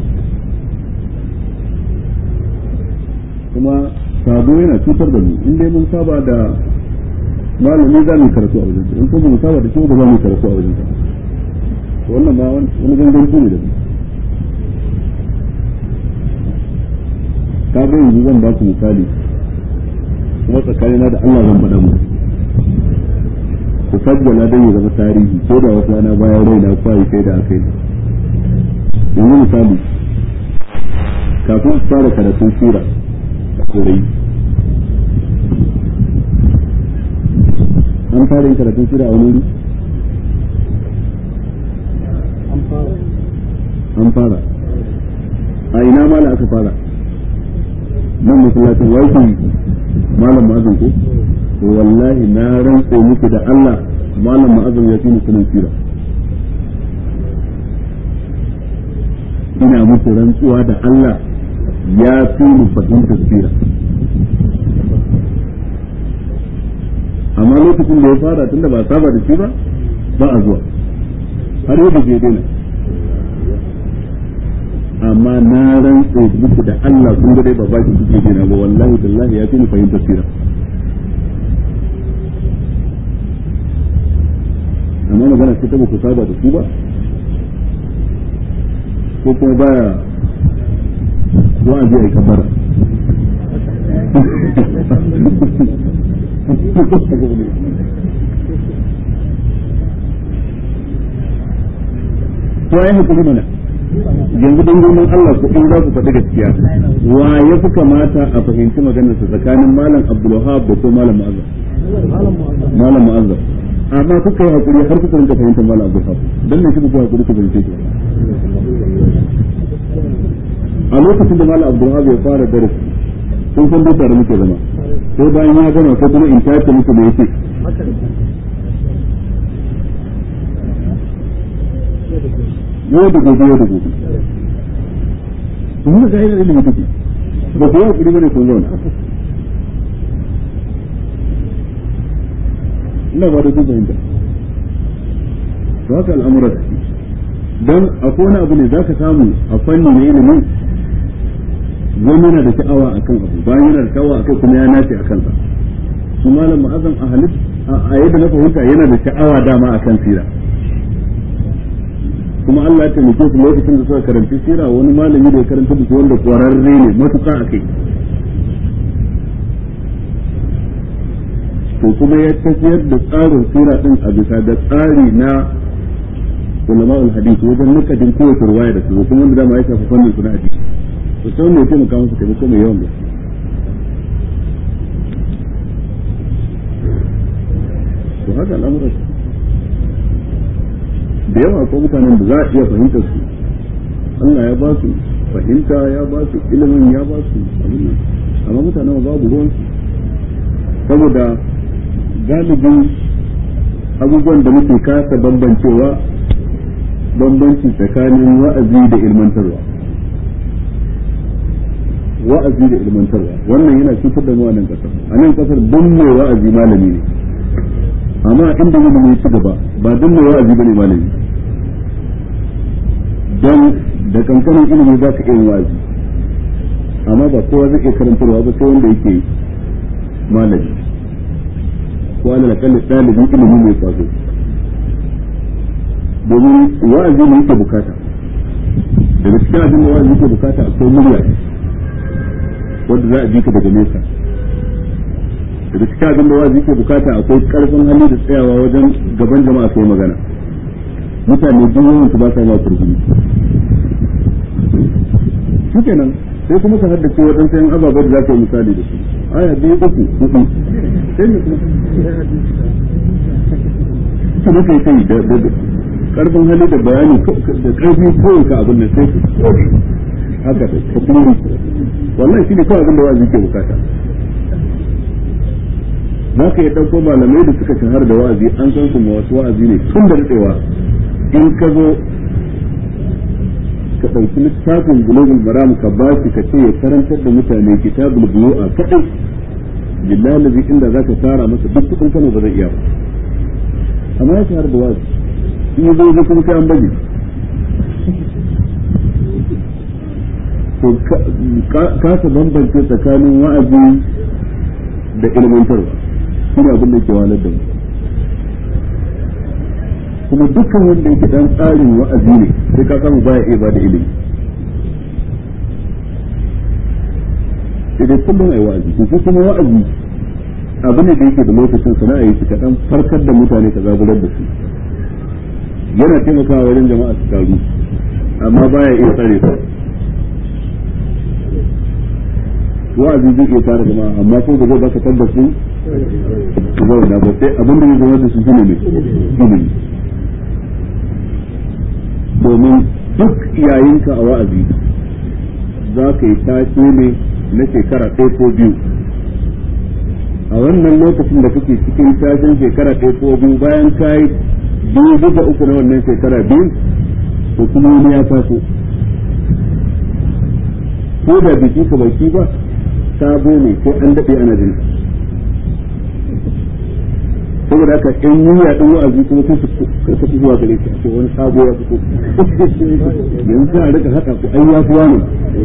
kuma sabo yana cutar da mu in dai mun saba da malami za mu karatu a wajen in kuma mun saba da shi ba za mu karatu a wajen wannan ma wani ganganci ne da mu ka ga yanzu zan ba ku misali kuma tsakanina da Allah zan faɗa mu ku sajjala dan ya zama tarihi ko da wata rana bayan raina kwayi kai da aka yi yanzu misali kafin su fara karatun sura turai an fara yin karatun sura a wani wuri an fara a ina mala aka fara nan masallacin waikin malam ma'azin ko to wallahi na rantse muku da Allah malam ma'azin ya fi musulun sira ina muku rantsuwa da Allah ya fi mu fahimtar sira amma lokacin da ya fara tunda ba saba da shi ba ba a zuwa har yadda ke daina amma na rantse muku da Allah kun ga dai ba baki kuke daina ba wallahi billahi ya fi mu fahimtar sira amma magana ce ta ba ku saba da su ba ko kuma baya wa'azi a kabara to ai hakuri mana yanzu don gonan Allah ku in za ku faɗi gaskiya wa ya fi kamata a fahimci maganar sa tsakanin malam Abdulwahab da ko malam Mu'azzam malam Mu'azzam amma kuka yi hakuri har kuka rinka fahimtar malam Abdulwahab dan ne kuka hakuri ku fahimce shi a lokacin da malam Abdulwahab ya fara darasi sun san duk da muke zama sai bayan ya gama ko kuma in tace muku da yake yau da gobe yau da gobe kuma ga irin ilimi take ba ku yi bane kun zauna ina ba da duk fahimta to haka al'amura da shi don akwai wani abu ne za ka samu a fanni na ilimin wani yana da sha'awa a kan abu bayan yana da sha'awa a kai kuma ya nace a kansa su malam ma'azan a halit a yadda na fahimta yana da sha'awa dama a kan sira kuma Allah ya taimake su lokacin da suka karanci sira wani malami da ya karanta da su wanda kwararre ne matuƙa a kai to kuma ya tafiyar da tsarin sira din a bisa da tsari na ulama'ul hadith wajen nukadin kowace ruwaya da su kuma wanda dama ya shafi fannin su na hadisi to sai wanda ya taimaka musu taimako mai yawan gaske to haka al'amuran da yawa ko mutanen da za a iya fahimtar su Allah ya ba su fahimta ya ba su ilimin ya ba su abin nan amma mutanen babu ruwan su saboda galibin abubuwan da muke kasa bambancewa bambanci tsakanin wa'azi da ilmantarwa wa'azi da ilmantarwa wannan yana cutar da mu a nan kasar a nan kasar don mai wa'azi malami ne amma inda yana mai ci gaba ba don mai wa'azi bane malami don da kankanin ilimi za ka iya wa'azi amma ba kowa zai iya karantarwa ba sai wanda yake malami ko ana kalli ɗalibin ilimi mai kwazo domin wa'azi ne yake bukata daga cikin abin da wa'azi yake bukata akwai murya wanda za a ji ka daga nesa daga cikin abin da wa'azi yake bukata akwai karfin hali da tsayawa wajen gaban jama'a kai magana mutane duk yawan su ba sa ma kurkuri shikenan sai kuma ka haddace waɗansu yan ababen da za ka yi misali da su aya biyu uku hudu sai ne kuma kuma kai kai da karfin hali da bayani da karfi kawai ka abin da sai haka da ka kuma wallahi shi ne kawai abin da wa'azi ke bukata za ka yi ɗauko malamai da suka shahara da wa'azi an san su wasu wa'azi ne tun da daɗewa in ka zo ka ɗauki littafin bulugul maram ka ba shi ka ce ya karantar da mutane kitabul bulu'a kaɗai billahi lazi inda za ka tara masa duk kuɗin kano ba zai iya ba amma ya shahara da wa'azi in yi zo kuma kai an baje to kasa bambance tsakanin wa'azi da ilmantarwa shi ne abin da ke walar da mu kuma dukkan wanda yake dan tsarin wa'azi ne sai ka samu baya iya bada ilimi idan kullum ai wa'azi to kuma wa'azi abu ne da yake da lokacin sana'a yake kaɗan farkar da mutane ka zaburar da su yana taimakawa wajen jama'a su taru amma baya iya tsare su wa'azi zai iya tare jama'a amma ko da zai baka tabbaci su zauna ba sai abin da zai zama da su shine ne ilimi domin duk yayinka a wa'azi za ka yi tashi ne na shekara ɗaya ko biyu a wannan lokacin da kake cikin tashin shekara ɗaya ko biyu bayan ka yi biyu duka uku na wannan shekara biyu to kuma wani ya taso ko da biki ka baki ba sabo ne ko an daɗe ana jin saboda haka in yi yaɗin wa'azi kuma sun su karkata zuwa gare shi a wani sabo ya fito yanzu a rika haɗa ku ai ya fi wani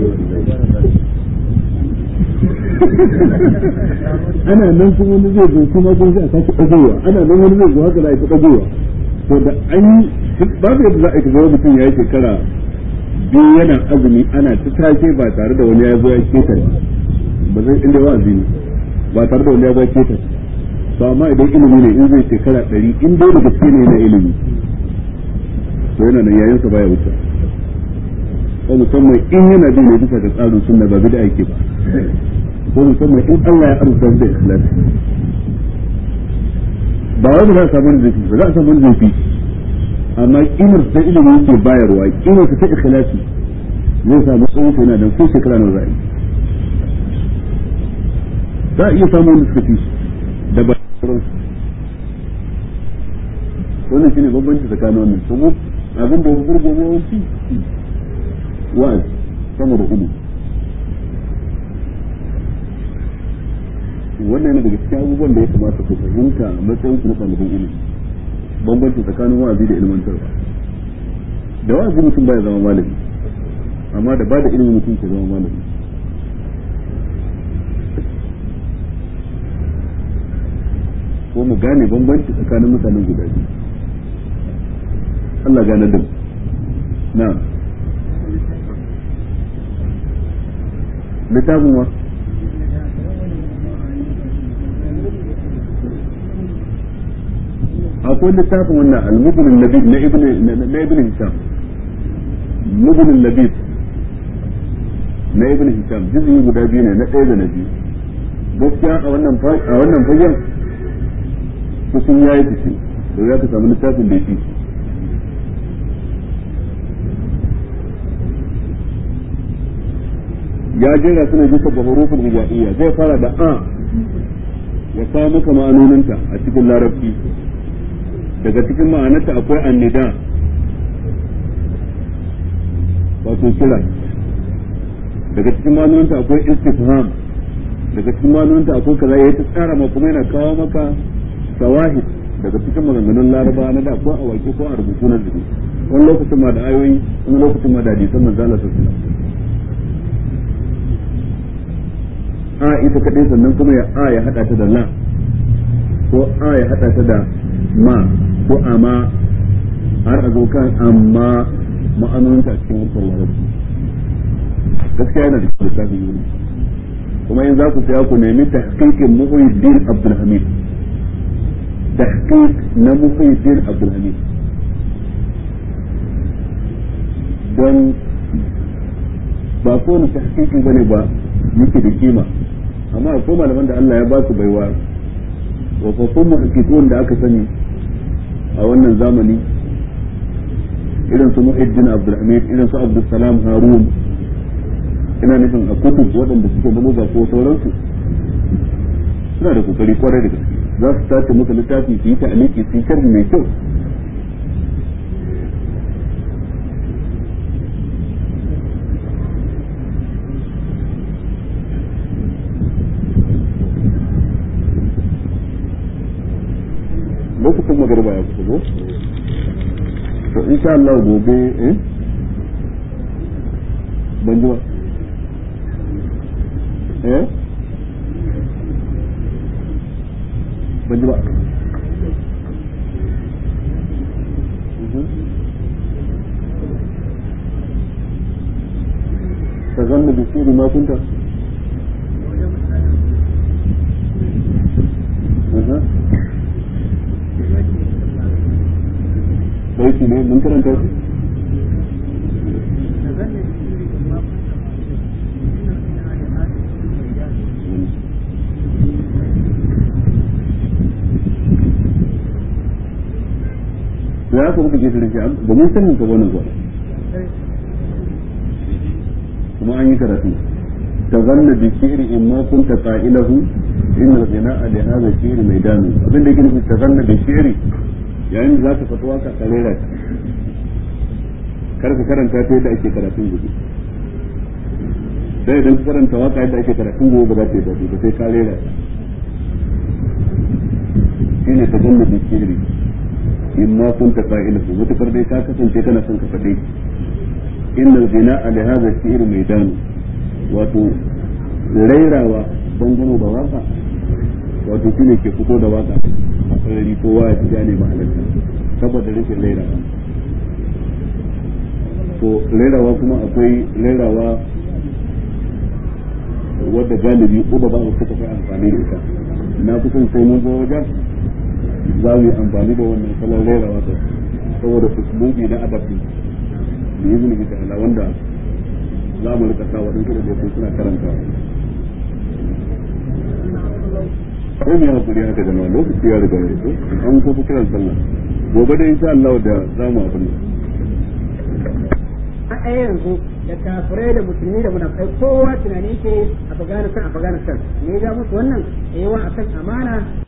ana nan kuma wani zai zo kuma gun zai a sake ɗagowa ana nan wani zai zo haka za a yi ta ɗagowa to da an yi babu yadda za a yi ta mutum ya yi shekara biyu yana azumi ana ta tashe ba tare da wani ya zo ya keta ba zai inda wa'azi ne ba tare da wani ya zo ya keta to amma idan ilimi ne in zai shekara ɗari in dai da gaske ne na ilimi to yana nan yayin sa baya wuce ko musamman in yana bin ne bisa ga tsarin sunna ba bida ake ba ko musamman in Allah ya arzuta da ikhlas ba wai ba za a samu zafi ba za a samu zafi amma kimar ta ilimi yake bayarwa kimar ta ikhlasi zai samu tsawon yana dan ko shekara nawa za a yi za a iya samun wanda suka fi da ba wannan shine bambanci tsakanin wannan kuma abin da ya burgo ne yawanci wa'azi sama da ilimi wannan yana daga cikin abubuwan da ya kamata ku fahimta a matsayin ku na ɗaliban ilimi bambanci tsakanin wa'azi da ilmantarwa da wa'azi mutum baya zama malami amma da ba da ilimin mutum ke zama malami ko mu gane bambanci tsakanin mutanen guda biyu Allah gane da na littafin wa akwai littafin wannan al-mubnin labib na ibn na ibn hisham mubnin labib na ibn hisham juz'i guda biyu ne na ɗaya da na biyu gaskiya a wannan a wannan fagen kusan yayi fice to ya ka samu littafin da yake ya jera suna bisa ga hurufin hijaiya zai fara da a ya kawo maka ma'anoninta a cikin larabci daga cikin ma'anarta akwai annida wato kira daga cikin ma'anoninta akwai istifham daga cikin ma'anoninta akwai kaza ya ta tsara ma kuma yana kawo maka shawahid daga cikin maganganun laraba na da ko a waƙe ko a rubutu na zubi wani lokacin ma da ayoyi wani lokacin ma da hadisan manzo Allah sallallahu a ita kadai sannan kuma ya a ya hada ta da la ko a ya hada ta da ma ko ama har a zo kan amma ma'anoninta a cikin harshen larabci gaskiya yana da littafin yuri kuma in za ku saya ku nemi tahqiqin Muhyiddin Abdul Hamid tahqiq na Muhyiddin Abdul Hamid don ba kowane tahqiqi bane ba yake da kima amma akwai malaman da Allah ya ba su baiwa wafaffun muhaqqiqun da aka sani a wannan zamani irin su Muhyiddin Abdul Hamid irin su Abdul Salam Harun ina nufin a kutub waɗanda suke da muga ko sauransu suna da kokari kwarai da gaske za su tace musu littafi su yi ta aliki su yi sharhi mai kyau lokacin magarba ya kusa ko to insha Allah gobe eh ban ji ba eh ban ji ba تظن بسير ما كنت أها بيتي ne mun karanta shi da ya kuma kake shirin shi ba mun sanin ka wannan zuwa kuma an yi karatu ta zanna bi shi'ri in ma kunta qa'ilahu in al-ghina'a li hadha shi'ri maidanu abin da yake nufi ta zanna bi shi'ri yayin da zaka fatuwa ka karera kar ka karanta ta yadda ake karatun gobe sai idan ka karanta waka yadda ake karatun gobe ba za ta yi daɗi ba sai ka rera shine ta zanna bi shi'ri in ma kun ta fa'ilahu mutakar dai ka kasance kana son ka faɗe innal ghina'a li hadha shi'r maidan wato rairawa dangane da waka wato shine ke fito da waka a sarari kowa ya ja ne mahalarta saboda rashin rairawa to rairawa kuma akwai rairawa wadda galibi uba ba su suka fi amfani da ita na fi son sai mun zo wajen za mu yi amfani da wannan salon rera waka saboda usulubi na adabi da izini bi ta'ala wanda za mu rika sa waɗansu da dokun suna karanta ko mu hakuri haka jama'a lokaci ya riga ya zo an ko fi kiran sallah gobe da insha Allah da za mu abin a yanzu da kafirai da musulmi da munafikai kowa tunanin ke a Afghanistan Afghanistan ne ya musu wannan yawa akan amana